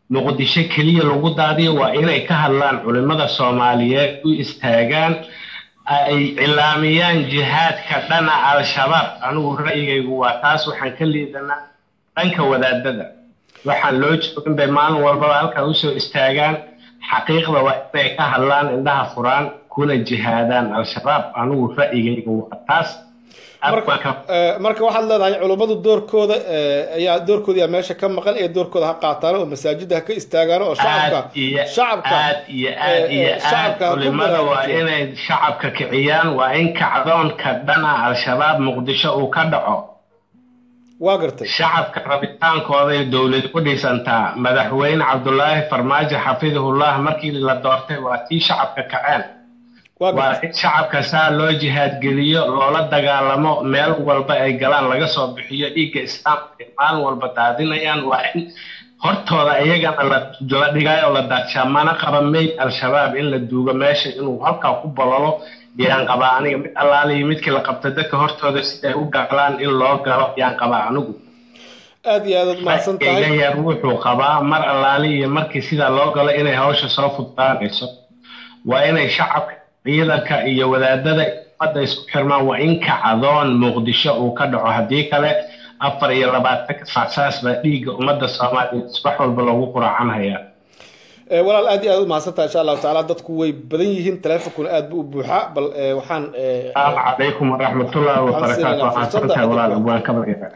muqdisho keliya lagu daadiyo waa inay ka hadlaan culimmada soomaaliyeed u istaagaan ay cilaamiyaan jihaadka dhana al-shabaab anigu ra'yigaygu waa taas waxaan ka liidanaa dhanka wadaadada waxaan loo joogin bay maalin walbaba halkaa usoo istaagaan xaqiiqda waa inay ka hadlaan indhaha furaan kuna jihaadaan al-shabaab anigu ra'yigaygu waa taas
marka waxaad leedahay culummadu doorkooda ayaa doorkooda yaa meesha ka maqan ee doorkooda ha qaataan oo masaajida ha ka istaagaan oo shacabka shacabka
aad iyo aad iyo aad culimada waa inay shacabka kiciyaan waa in kacdoonka dhana al-shabaab muqdisho uu ka dhaco
waa gartay
shacabka rabitaankooday dowlad ku dhisantaa madaxweyne cabdulaahi farmaajo xafidahullah markii la doortay waa tii shacabka kaceen waa in shacabka saa loo jihaadgeliyo loola dagaalamo meel walba ay galaan laga soo bixiyo dhiigga islaamka ay maalin walba daadinayaan waa in hortooda iyagana la dhigayo la daadshaa mana qaba mayd al-shabaab in la duugo meesha inuu halkaa ku bololo yaan qabaa aniga mid allaaliyo midkii la qabta dadka hortooda siday u galaan in loo galo yaan qabaa anigu
aad iyo aad mahadsan tahay
iga yar wuxuu qabaa mar allaali iyo markii sidaa loo galo inay hawsha soo fudaanayso waa inay shacabka ciidanka iyo wadaadada ummadda isku xirmaan waa in kacdoon muqdisho uu ka dhaco haddii kale afar iyo labaatanka sacsaas baa dhiigga ummadda soomaaliya subax walba loogu quraacan hayaa
walaal aad iyo aad u mahadsantaha insha allahu tacaala dadku way badan yihiin teleefonkuna aad bu u buuxaa bal waxaan
salaamu calaykum waraxmatullahi wabarakaatu waxaan santahay walaal abwaan ka barya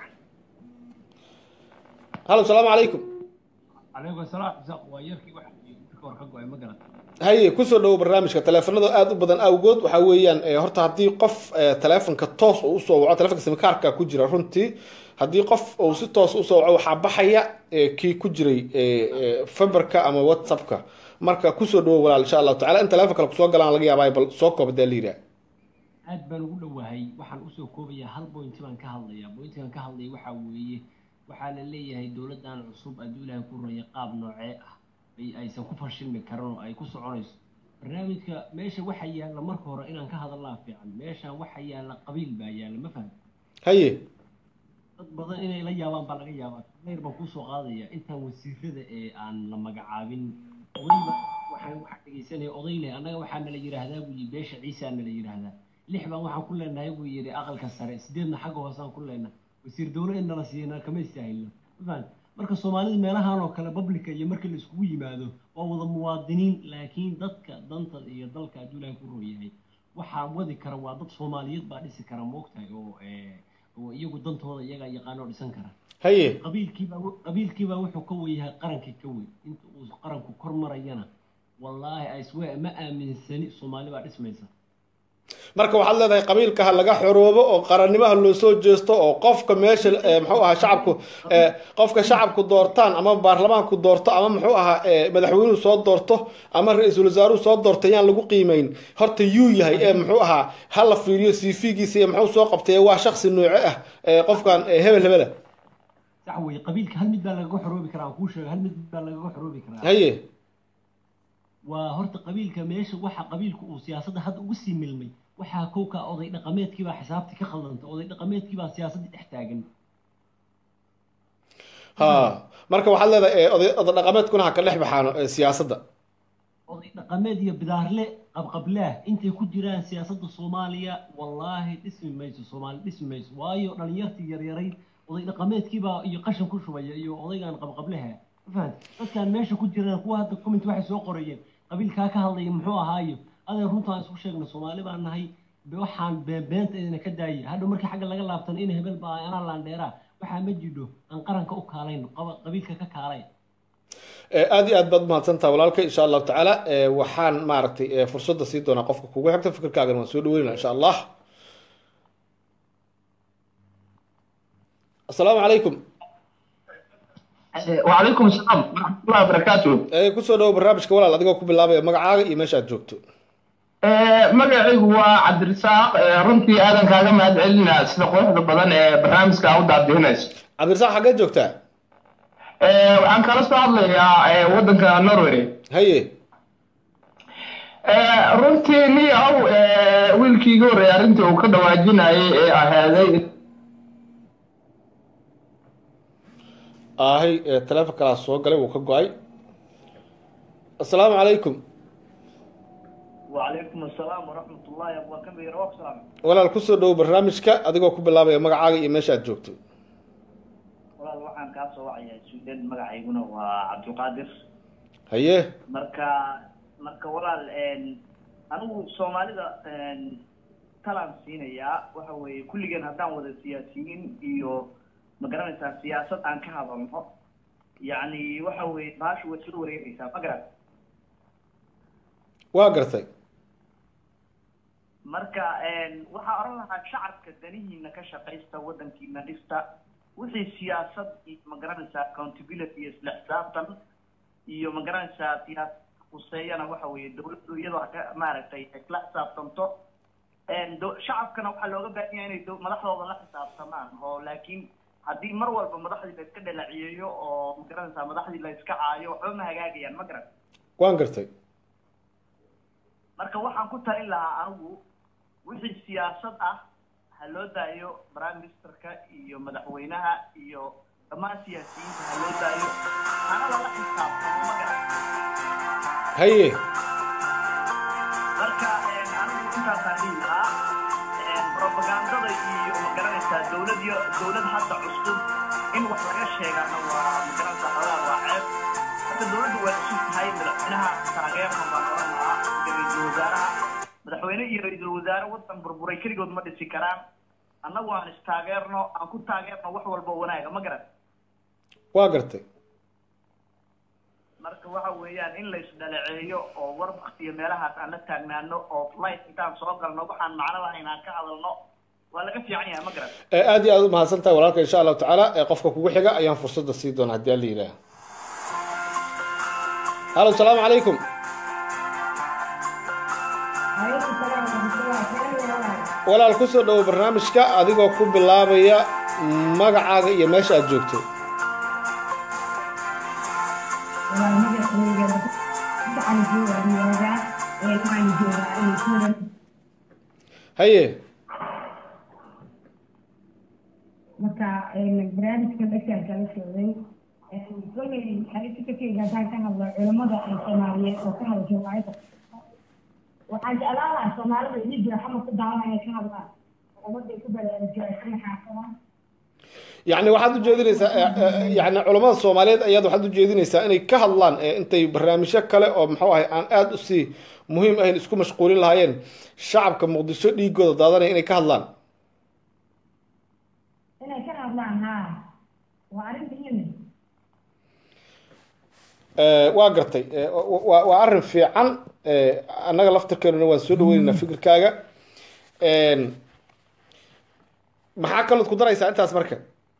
halo salaamu calaykum
calaykum asalaam isaaq waa yarkii waxa ka hor ka go-ay ma garata
haye kusoo dhawo barnaamijka teleefanada aada u badan awgood waxaa weeyaan horta haddii qof teleefonka toos uu usoo waco telefonka simikaarka ku jira runtii haddii qof uu si toos usoo waco waxaa baxaya kii ku jiray faberka ama whatsappka marka kusoo dhawo walaal insha allahu tacala in teleefon kale kusoo galaan laga yaabaa bal soo koob hadaa la yidhaha
aad baan ugu dhowahay waxaan usoo koobayaa hal bointi baan ka hadlayaa bointigan ka hadlaya waxaa weeye waxaa la leeyahay dowladdan cusub hadduu ilaahay ku raya qaab noocee ah aysan ku fashilmi karin oo ay ku soconayso barnaamijka meesha waxa yaalla marka hore inaan ka hadallaa fiican meeshan waxa yaalla qabiil baa yaalla ma fahmi
haye
dad badan inay la yaabaan baa laga yaabaa leyr baan kusoo qaadaya intaan wasiirada ee aan la magacaabin odayba waxaan waxaa dhegeysanaya oday leh annaga waxaa nala yidhaahdaa buu yidhi beesha ciisaa nala yidhaahdaa lix baan waxaan ku leenahay buu yidhi aqalka sare sideedna xagga hoosaan ku leenahay wasiir dowlo in nala siiyana kama istaahilno ma fahmi marka soomaalida meelahan oo kale publica iyo marka la iskugu yimaado waa wada muwaadiniin laakiin dadka danta iyo dalka hadduu ilaahay ku rooyahay waxaa wadi kara waa dad soomaaliyeed baa dhisi kara moogtahay oo oo iyagu dantooda iyagaa yaqaanoo dhisan kara
haye
qabiilkiibaa qabiilkiibaa wuxuu ka weyahay qarankii ka wey inta uu qaranku kor marayana wallaahi iswe ma aaminsani soomaali baa dhismaysa
marka waxaad leedahay qabiilka ha laga xoroobo oo qarannimaha loo soo jeesto oo qofka meesha muxuu ahaa shacabku qofka shacabku doortaan ama baarlamaanku doorto ama muxuu ahaa madaxweynuhu soo doorto ama ra-iisul wasaaruhu soo doorto yaan lagu qiimeyn horta yuu yahay ee muxuu ahaa ha la fiiriyo cv-giisa iyo muxuu soo qabtay waa shaksi nooce ah qofkan hebel hebela
sax weye qabiilka hal mid baa lagaga xoroobi karaa aan kuu sheega hal mid baa lagaga xoroobi karaa
haye
waa horta qabiilka meesha waxa qabiilku uu siyaasadda hadda ugu sii milmay waxaa kowka oday dhaqameedkiibaa xisaabtii ka khaldanta oday dhaqameedkiibaa siyaasaddii dhex taagan
ha marka waxaad leedahay oday oday dhaqameedkuna ha ka dhex baxaano siyaasadda
oday dhaqameed iyo bidaarle qabqablaah intay ku jiraan siyaasadda soomaaliya wallaahi dhismi mayso soomaali dhismi mayso waayo dhalinyartii yaryarayd oday dhaqameedkiibaa iyo qashan ku shubaya iyo odaygan qabqablaha ma fahamti dadkan meesha ku jiraan kuwa hadda comment waxay soo qorayeen qabiilkaa ka hadlaya muxuu ahaayo adee runtaan isku sheegna soomaali baan nahay waxaan beenbeenta idina ka daayay hadhow markii xagga laga laabtan in hebel baa anaa laandheeraa waxaa ma jidho aan qaranka u kaalayn qabiilka ka kaalay
aad iyo aad baad umahadsantaha walaalka insha allahu tacaala waxaan maaragtay fursadda sii doonaa qofka kugu xigta fikirkaagana waan soo dhaweynaa insha allah asalaamu calaykum
وعليكم السلام ورحمة الله وبركاته
kusoo dhawo barnaamijka walaal adigoo ku bilaabaya magacaaga iyo meesha aad joogto
magacaygu waa cabdirasaaq runtii aadan kaaga mahad celinaa sida quruxda badan ee barnaamijka u daadihinayso
cabdirasaaq xaggee joogtaa
waxaan kala soo hadlayaa waddanka norway
haye
runtii niyow wiilkii iga horreeyay arrintii uu ka dhawaajinayay ee ahaaday
ahay teleefon kalaa soo galay wuu ka go-ay assalaamu calaykum
وعليكم السلام ورحمة الله وبركاته يا روح سلام
walaal kusoo dhowo barnaamijka adigoo ku bilaabaya magacaaga iyo meesha aad joogto
walaal waxaan kaa soo wacayaa suudaan magacayguna waa cabdulqaadir
haye
marka marka walaal anigu soomaalida talaan siinayaa waxa weeye kulligeen haddaan wada siyaasiyiin iyo ma garanaysaa siyaasad aan ka hadalno yacni waxa weeye baashu way soo wareegaysaa ma garan
waa gartay
marka waxaa oran lahaa shacabka danihiina ka shaqaysta wadankiina dhista wixii siyaasad iyo ma garanaysaa accountability iyo isla xisaabtan iyo ma garanaysaa siyaasad quseeyana waxa weeye dawladdu iyadoo ka maaragtay isla xisaabtanto do- shacabkana waxaa looga baahan yahay inay dow- madaxdooda la xisaabtamaan oo laakiin haddii mar walba madaxdii la iska dhalaciyeeyo oo ma garanaysaa madaxdii la iska caayo waxba ma hagaagayaan ma garan
waan gartay
marka waxaan ku talin lahaa anigu wixii siyaasad ah ha loo daayo prime ministerka iyo madaxweynaha iyo dhammaan siyaasiyiinta ha loo daayo hana lala xisaabtamo ma garan
haye
marka anigu intaasaan dhihi lahaa propagandada iyo ma garanaysaa dowlad yo dowlad hadda cusub in wax laga sheegana waa ma garanaysaa xogaa waa ceeb hadda dowladdu waa cusub tahay madaxweynaha taageerna baan oran lahaa iyo ra-iisul wasaaraha madaxweyne iyo ra-iisul wasaare wadan burburay keligood ma dhisi karaan annagu aan istaageerno aan ku taageerno wax walba wanaaga ma garan
waa gartay
marka waxa weeyaan in la isdhaleeceeyo oo war iyo meelahaas aan la taagnaano oo life intaan soo galno waxaan macno lahayn aan ka hadalno waa laga fiican yahay ma garan
ee aad iyo aad u mahadsan tahay walaalka insha allahu tacaala ee qofka kugu xiga ayaan fursadda sii doonaa haddii alla yidhaah halo salaamu calaykum walaal kusoo dhowo barnaamijka adigoo ku bilaabaya magacaaga iyo meesha aad joogto haye
marka barnaamijka dhashaan kala socday kolay xarifikakeyga haddaan ka hadlo culamada ee soomaaliyeed oo ka hadasha waayada waxaan jeclaan lahaa soomaalida iyo jira xamar ku daawanaya ka hadlaan culamada ay ku balaarujiyaan maxaafadaan
yacni waxaad ujeedinaysaa yani culamada soomaaliyeed ayaad waxaad ujeedinaysaa inay ka hadlaan ee intay barnaamijyo kale oo muxuu ahay aan aada usii muhiim ahayn isku mashquulin lahaayeen shacabka muqdisho dhiigooda daadanaya inay ka hadlaan
inay ka hadlaan haa waa arrin muhiim
waa gartay waa waa arrin fiican annaga laftarkeenuna waan soo dhaweynaynaa fikirkaaga maxaa kalood ku daraysaa intaas marka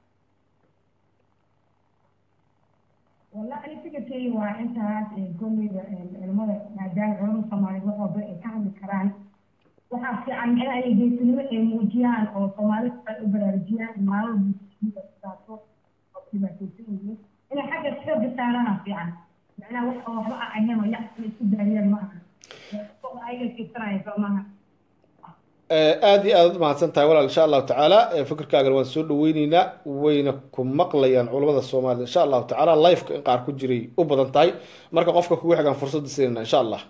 والله أنا فكرتي وأنت كل المرة مادام علوم الصومالي وحب كان كران waxaa fiican in ay geesinimo ay muujiyaan oo soomaalida ay u baraarujiyaan maalin bulshadaaso oo dhibaataysan yihiin inay xagga xooga saarana fiican macnaha wax oo waxba aan ahayn oo yacsi isku daariyaan ma aha ayaga kisanaya soo maaha
aada iyo aad u mahadsan tahay walaal insha allahu tacaala fikirkaagana waan soo dhaweyneynaa wayna ku maqlayaan culamada soomaalida insha allahu tacaala lifeka in qaar ku jiray u badan tahay marka qofka kugu xigaan fursadda siinayna insha allah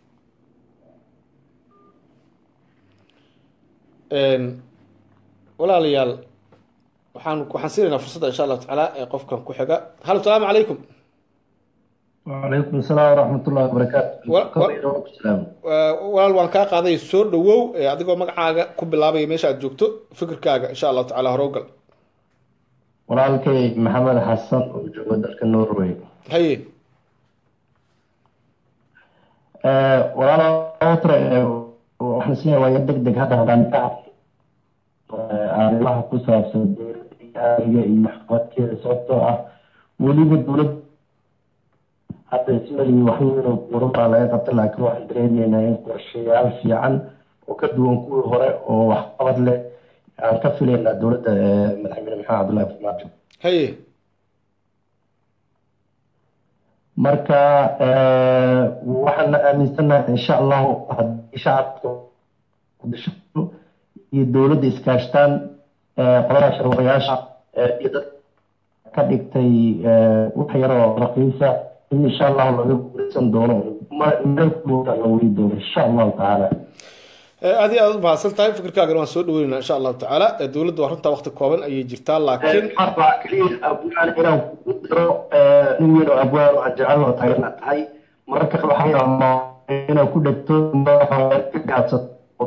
walaalayaal waxaan waxaan siinaynaa fursadda insha allahu tacaala ee qofkan ku xiga halo salaamu calaykum
وعليكم السلام ورحمة الله وبركاته
walaal waan kaa qaaday soo dhawow adigoo magacaaga ku bilaabaya meesha aad joogto fikirkaaga insha allahu tacaala hore ugal
walaalkay maxamed xasan oo jooga dalka norway
haye
walaalotre waxaan isleeyahay waa deg deg hadda haddaan ka arrimaha ku saabsan dowladda iyo waxqabadkeeda sababtoo ah weliba dowlad hadda ismaliyi waxweynoo buuran baa laga qabta laakiin waxaan dareemaynaa in qorshayaal fiican oo ka duwan kuwii hore oo waxqabad leh aan ka filaynaa dowladda madaxweyne maxamed cabdullahi farmaajo
haye
marka waxaan aaminsanahay insha allahu haddii shacabka kudisho iyo dowladda iskaashtaan qolada sharwayaasha iyo dad ka dhigtay wax yaroo raqiisa in insha allahu laga guuraysan doono ma- meel kulooda la weri doono insha allahu tacaala
aad iyo aad u mahadsan tahay fikirkaagana waan soo dhaweynaa insha allahu tacaala ee dowladda waa runtaa waqti kooban ayay jirtaa laakiin
waxaa keliya abwaan inaan kugu diro eh, nin weyn oo abwaan oo aan jecel oo taageerna tahay mararka qaar waxaa yaabaa inaad ku dhegto madaxa ka gaabsato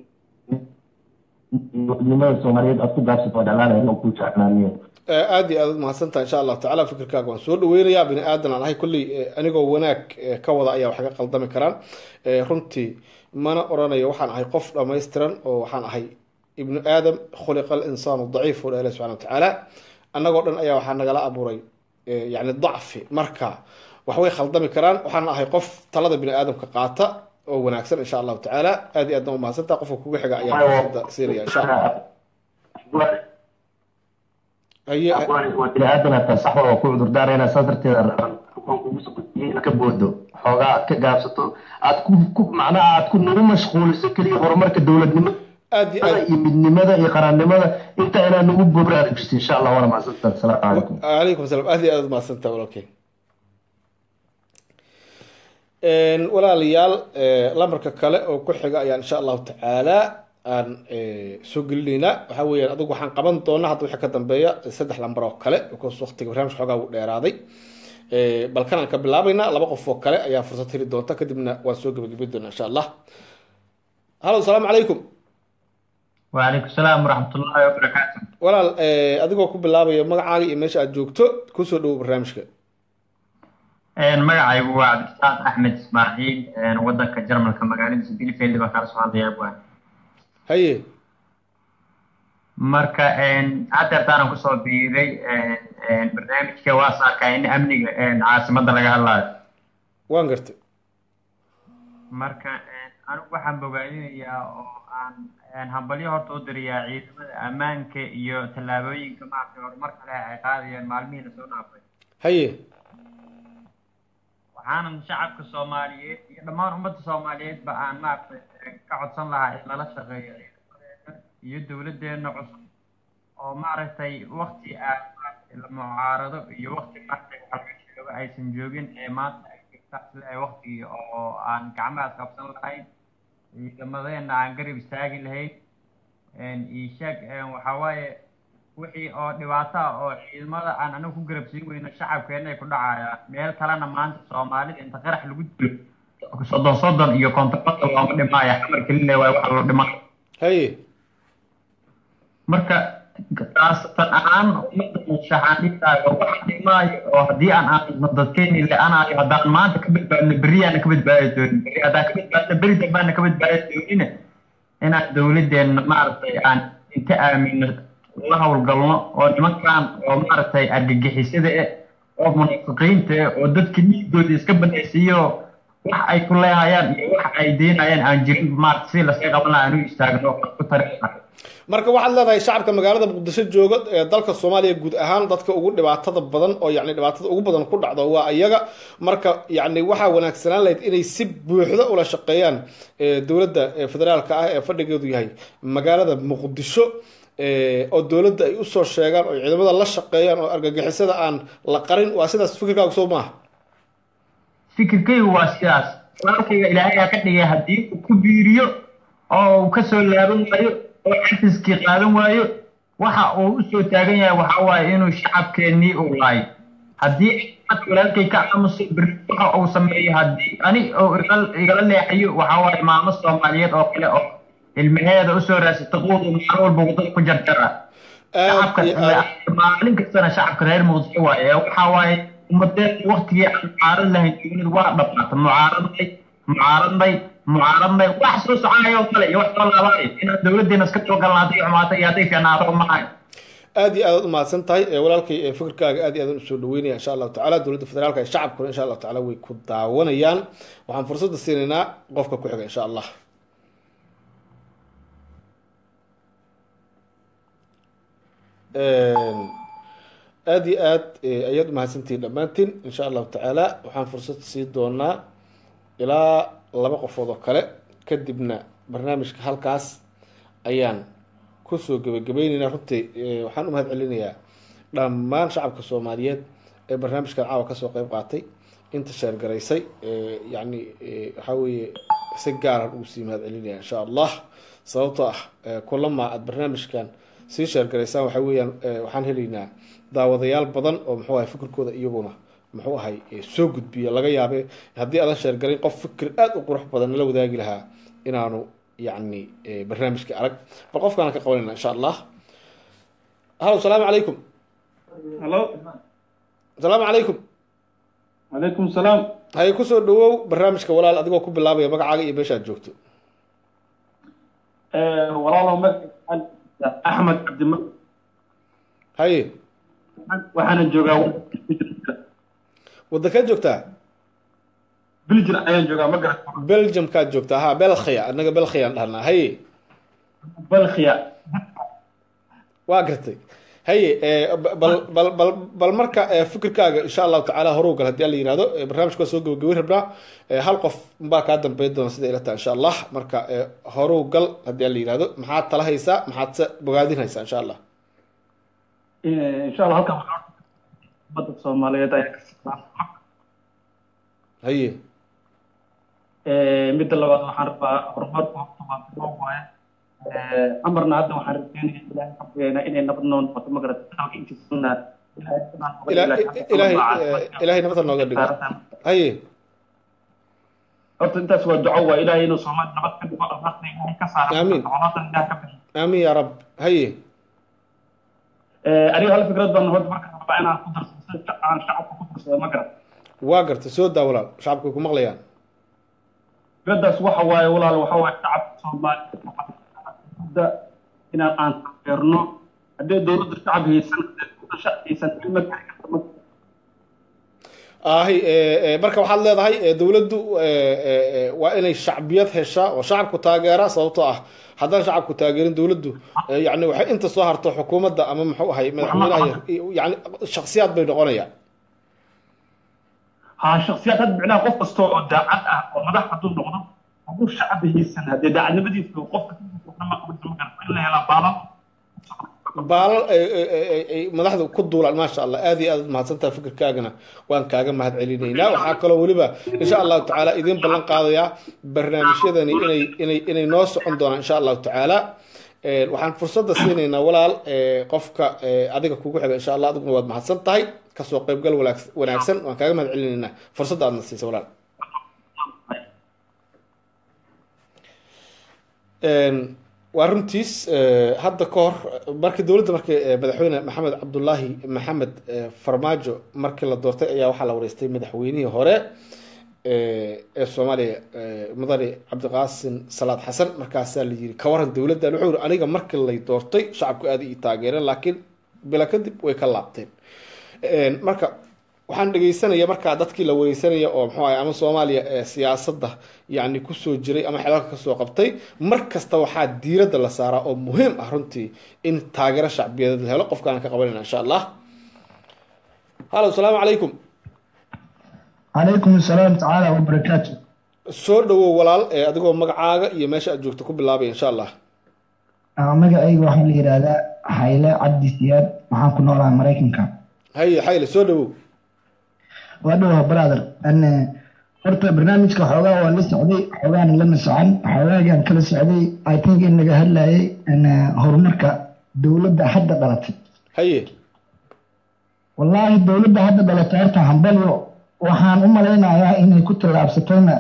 midnimada soomaaliyeed aad ku gaabsato oo dhalaanaya inaan ku jeclaaniyo
Eh, aad iyo aad u mahadsan tahay insha allahu tacaala fikirkaaga waan soo dhaweynayaa bini aadan aan ahay kolley eh, anigoo wanaag eh, ka wada ayaa wax kaga qaldami karaan Eh, runtii mana oranayo waxaan ahay qof dhammaystiran oo waxaan ahay ibnu aadam khuliqa alinsaanu daciif oo ilahi subxana watacaala annagoo dhan ayaa waxaa nagala abuuray eh, yacni dacfi marka wax way khaldami karaan waxaan ahay qof talada bini aadamka qaata oo wanaagsan insha allahu tacaala aad iyo aad baan u mahadsan tahay qofka kuga xiga ayaa fursada siinaya insha allah haye
waa bini aadan hataa saxda oo ku cudur daarayna saas darteeda rabaan kuwan kugu soo gudbiyey inaad ka boodo xoogaa aad ka gaabsato aad ku ku macnaha aad ku nagu mashquuliso keliya horumarka dowladnimo
aad iyo aad
iyo midnimada iyo qaranimada inta inaa nagu bobraarujiso insha allah waana mahadsantahay asalaamu calaykum
calaykum asalaam aad iyo aad mahadsantaha walaalkay walaalayaal eh, lambarka kale oo ku xiga ayaan insha allahu tacaala aan eh, soo gelinaynaa waxaa weeyaan adigu waxaan qaban doonaa hadda wixii ka dambeeya saddex lambar oo kale because waqtiga barnaamij xoogaa uu dheeraaday Eh, balkan aan ka bilaabaynaa laba qof oo kale ayaa fursad heli doonta kadibna waan soo gebagabi doonaa insha allah hallo asalaamu calaykum
وعليكم السلام ورحمة الله وبركاته
walaal eh, adigoo ku bilaabaya magacaaga iyo meesha aad joogto kusoo dhowo barnaamijka
een magacaygu waa cabdisaaq axmed ismaaciil een wadanka jarmalka magaaladiisa bielefeld baa kala soo hadlaya bwaan
haye
marka een hadeertaanan kusoo biiray een een barnaamijka waa saarkaa in amniga een caasimadda laga hadlaayo
waan gartay
marka een anigu waxaan bogaadinayaa oo aan een hambalyo horta u dirayaa ciidamada ammaanka iyo tallaabooyinka maaragtay horumarka leh ay qaadayaan maalmihii lasoo dhaafay
haye
waxaanan shacabka soomaaliyeed iyo dhammaan ummadda soomaaliyeed ba aan maaragtay ka codsan lahaa in lala shaqeeyo ciidamadeena iyo dowladdeena cusub oo maaragtay wakti aan maaragtay la mucaarado iyo wakti maaragtay waxa laga sheego aysan joogin ee maanta ay jirta sida ay waktigii oo aan gacmahaas qabsan lahayn ciidamadeena aan garab istaagi lahayn iishaag waxaa waaye wixii oo dhibaato ah oo ciidamada aan anagu ku garab siin weyno shacabkeena ay ku dhacayaan meel kalena maanta soomaalida inta qarax lagu dilo soddon soddon iyo kontonada looma dhimaayo xamar kelile waay waxa loo dhimaayo
haye
marka taasatan ahaan ummadda shaxaan dhigtaayo wax dhimaayo oo haddii aan aadno dadkeeni le-anaayo haddaan maanta ka badbaadno berri aana ka badbaadi doonin berri haddaan ka badbaadno berri dambaana ka badbaadi doonina inaan dowladdeena maaragtay aan inta aamino la howlgalno oo nimankan oo maaragtay argagixisada eh oo munaafiqiinta eh oo dadka dhiigooda iska banaysiiyo wax ay ku leehayaan iyo wax ay deynayaan aan jirin maaragtay si laska qaban lahaa aan u istaagno oo ku tari lahaa
marka waxaad leedahay shacabka magaalada muqdisho jooga ee dalka soomaaliya guud ahaan dadka ugu dhibaatada badan oo yacni dhibaatada ugu badan ku dhacdo waa iyaga marka yacni waxaa wanaagsanaan lahayd inay si buuxda ula shaqeeyaan eh, dowladda eh, federaalka ah ee fadhigeedu yahay magaalada muqdisho eh, oo dowladda ay usoo sheegaan oo ciidamada la shaqeeyaan oo argagixisada aan la qarin waa sidaas fikirkaagu soo maaha
fikirkaygu waa sidaas walaalkayga ilaahay aa ka dhigay haddii uu ku biiriyo oo uu kasoo laaban waayo oo cafiskii qaadan waayo waxa uu usoo taagan yahay waxa waaye inuu shacabkeennii uu laayo haddii cad walaalkay ka aamuso berri waxa uu sameeyo haddii ani oo igal- igala leexayo waxa waaye maamo soomaaliyeed oo kale oo ilmaheeda usoo raasata quud uu maalin walba wadada ku jarjara shacabka maalin kastana shacabka reer muqdisho waaye ee waxa waaye ummadeen waktigii aan mucaarad lahayn dowlad waa dhamaata mucaaradnay mucaaradnay mucaaradnay wax soo soconayo kale iyo wax soo laabanay inaan dowladeena iska toogalna hadday xumaato iyo hadday fiicnaato maahay
aad iyo aad u mahadsan tahay ee walaalkay ee fikirkaaga aad iyo aad usoo dhaweynaya insha allahu tacaala dowladda federaalka ee shacabkuna insha allahu tacaala way ku daawanayaan waxaan fursadda siinaynaa qofka ku xiga insha allah aad iyo aad eh, ayaad umahadsantihiin dhammaantiin insha allahu tacaala waxaan fursad sii doonaa ilaa laba qofood oo kale kadibna barnaamijka halkaas ayaan kusoo gebagabayneynaa runtii eh, waxaan u mahad celinayaa dhammaan shacabka soomaaliyeed ee barnaamijkan caawa kasoo qeyb qaatay inta sheergaraysay yani waxaa weeye si gaaran ugu sii mahad celinaya insha allah sababtoo ah kulama aada barnaamijkan sii sheergaraysaan waxa weeyaan waxaan helaynaa daawadayaal badan oo muxuu ahay fikirkooda iyaguna muxuu ahay soo gudbiya laga yaabe haddii aadan sheergarayn qof fikir aada u qurux badan nala wadaagi lahaa inaanu yani barnaamijka arag bal qofkaana ka qabanayna insha allah halo salaamu calaykum
halo
asalaamu calaykum
calaykum salaam
haye kusoo dhawow barnaamijka walaal adigoo ku bilaabaya magacaaga iyo meesha aad joogto
walaalow magaca axmed cabdima
haye
waxaana joogaa
waddankaad joogtaa
belgium ayaan joogaa ma garat
belgiumkaad joogtaa ha belkhia annaga belkhiaan dhahnaa haye
belkhia
waa gartay haye bal bal bal bal marka fikirkaaga insha allahu tacaala horuw gal haddii alla yihahdo barnaamijka waa soo gabagabeyn rabnaa hal qof baa kaa dambeyn doona sida ila tahay insha allah marka horuw gal haddii alla yihahdo maxaad tala haysaa maxaad se bogaadin haysaa insha allah
insha allah halkan ummadda soomaaliyeed ayaa ka
haye
midda labaad waxaan rabaa horumarku horta waa biloo waaye amarna hadda waxaan rajeynaya ilaahay rabbeena inay nabad noo noqoto ma garata dalka intiisana
ilaahay ilaahay nabada nooga dhigo haye
horta intaas waa duco waa ilaahay inuu soomaali nabad ka dhigo abaarta ilaahay ka saaro
Amiin.
coladan ilaah ka bixiyo
aamin ya rab haye
aniga hal fikrad baan horta marka rabaa inaan ku darsado si aan shacabka ku darsado ma garata
waa gartay soo daa walaal shacabka way ku maqlayaan
fikradaas waxa waaye walaal waxa waaye shacabka soomaaliya inaan aan taageerno haddii dowladda shacab haysan dowladda shacab haysan ilma gaari karta ma
ahi marka waxaad leedahay dowladdu waa inay shacbiyad heshaa oo shacabku taageera sababtoo ah haddaan shacabku taageerin dowladdu yani waxay inta soo harto xukuumadda ama muxuu ahay madaxweynaha yani shaksiyaad bay noqonayaan
ها شخصيات هاد معناها قف كستو oo daacad ah oo madax haduu noqdo haduu shacab haysan hadii daacadnimadiisu qofka ma qabto ma garto in la hela baalan
baalal ay madaxda ku duulaan maasha allah aad iyo aad mahadsantaha fikirkaagana waan kaaga mahad celinaynaa waxaa kaloo weliba insha allahu tacaala idiin ballan qaadayaa barnaamijyadani inay inay inay noo socon doonaan insha allahu tacaala waxaan fursadda siinaynaa walaal qofka adiga kugu xiga insha allah adiguna waad mahadsan tahay kasoo qaybgal walaag- wanaagsan waan kaaga mahad celinaynaa fursadda aadna siisa walaal waa runtiis hadda ka hor markii dowladda markii madaxweyne maxamed cabdulaahi maxamed farmaajo markii la doortay ayaa waxaa la wareystay madaxweynihii hore ee soomaaliya mudane cabdiqaasim salaad xasan markaasaa la yiri ka waran dowladdan wuxuu yiri aniga markii lay doortay shacabku aad ii taageereen laakiin bila kadib way ka laabteen marka waxaan dhegeysanaya markaa dadkii la wareysanaya oo muxuu ahay ama soomaaliya ee siyaasadda yacni kusoo jiray ama xelalka kasoo qabtay mar kasta waxaa diiradda la saaraa oo muhiim ah runtii in taageero shacbiyadeed la helo qofkaan ka qabanayna insha allah hallo asalaamu calaykum
عليكم السلام تعالى وبركاته
soo dhawow walaal ee adigoo magacaaga iyo meesha aad joogto ku bilaabaya insha allah
أنا magacayga waxaa la yidhaahdaa xayle cabdi siyaad waxaan ku noolahay maraykanka
haye xayle soo dhawow
waa dhawa brother an horta barnaamijka xoogaa waa la socday xoogaana lama socon xoogaagaan kala socday i think in laga hadlayay an horumarka dowladda hadda dhalatay
haye
wallaahi dowladda hadda dhalatay horta hambalyo waxaan u malaynayaa inay ku tallaabsatayna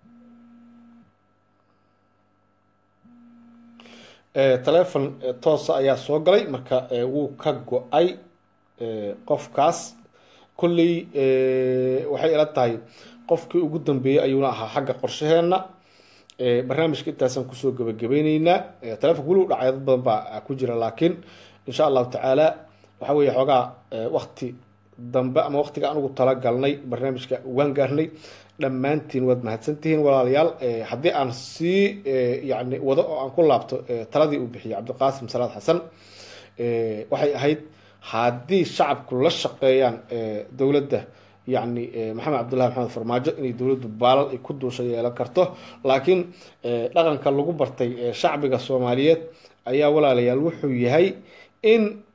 telefon toosa ayaa soo galay marka wuu ka go-ay qofkaas kolley waxay ila tahay qofkii ugu dambeeyey ayuuna ahaa xagga qorshaheenna barnaamijka intaasaan kusoo gebagabeyneynaa telefonka weli u dhacay dad badan baa ku jira laakiin insha allahu tacaala waxa weeye xoogaa wakti dambe ama waktiga aan ugu talagalnay barnaamijka waan gaarnay dhammaantiin waad mahadsantihiin walaalayaal haddii aan sii yani wado oo aan ku laabto taladii uu bixiyey cabdiqaasim salaad xasan waxay ahayd haddii shacabku la shaqeeyaan dowladda yani maxamed cabdullahi maxamed farmaajo inay dowladdu baalal ay ku duusha yeelan karto laakiin dhaqanka lagu bartay shacbiga soomaaliyeed ayaa walaalayaal wuxuu yahay in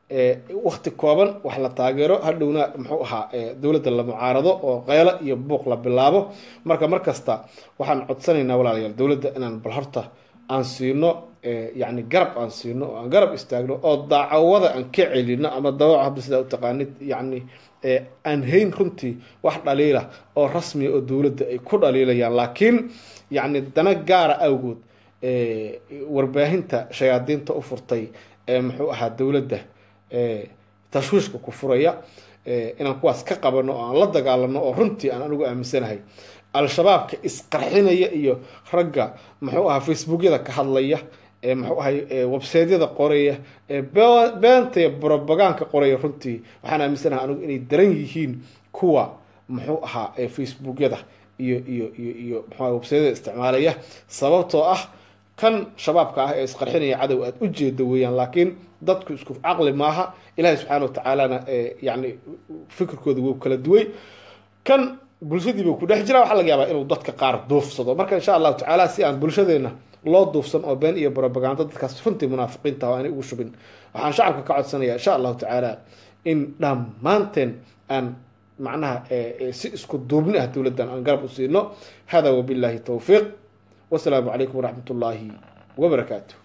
wakti kooban wax la taageero hadhowna muxuu ahaa dowladda la mucaarado oo qeylo iyo buuq la bilaabo marka mar kasta waxaan codsanaynaa walaalayaal dowladda inaan bal horta aan siino yani garab aan siino oo aan garab istaagno oo daacawada aan ka celino ama dawaco hadda sidaa u taqaanid yani aan hayn runtii wax dhaliila oo rasmiya oo dowladda ay ku dhaliilayaan laakiin yani dana gaara awgood warbaahinta shayaadiinta u furtay ee muxuu ahaa dowladda tashwiishka ku furaya inaan kuwaas ka qabano oo aan la dagaalano oo runtii aan anigu aaminsanahay al-shabaabka isqarxinaya iyo ragga muxuu ahaa facebookyada ka hadlaya ee muxuu ahay websaydyada qoraya ee beenta iyo brobagaanka qoraya runtii waxaan aaminsanahay anigu inay daran yihiin kuwa muxuu ahaa facebookyada iyo iyo iyo iyo muxuu websaydyada isticmaalaya sababtoo ah kan shabaabka ah ee isqarxinaya cadow aada u jeeda weeyaan laakiin dadku isku caqli maaha ilaahay subxaana watacaalana yani fikirkooda wuu kala duway kan bulshadiiba ku dhex jira waxaa laga yaabaa inuu dadka qaar duufsado marka insha allahu tacaala si aan bulshadeena loo duufsan oo been iyo brobagando dadkaas runtii munaafiqiinta oo aanay ugu shubin waxaan shacabka ka codsanaya insha allahu tacaala in dhammaanteen aan macnaha si isku duubni ah dowladdan aan garab u siino hada wabillahi towfiiq wasalaamu calaykum waraxmat ullaahi wabarakaatu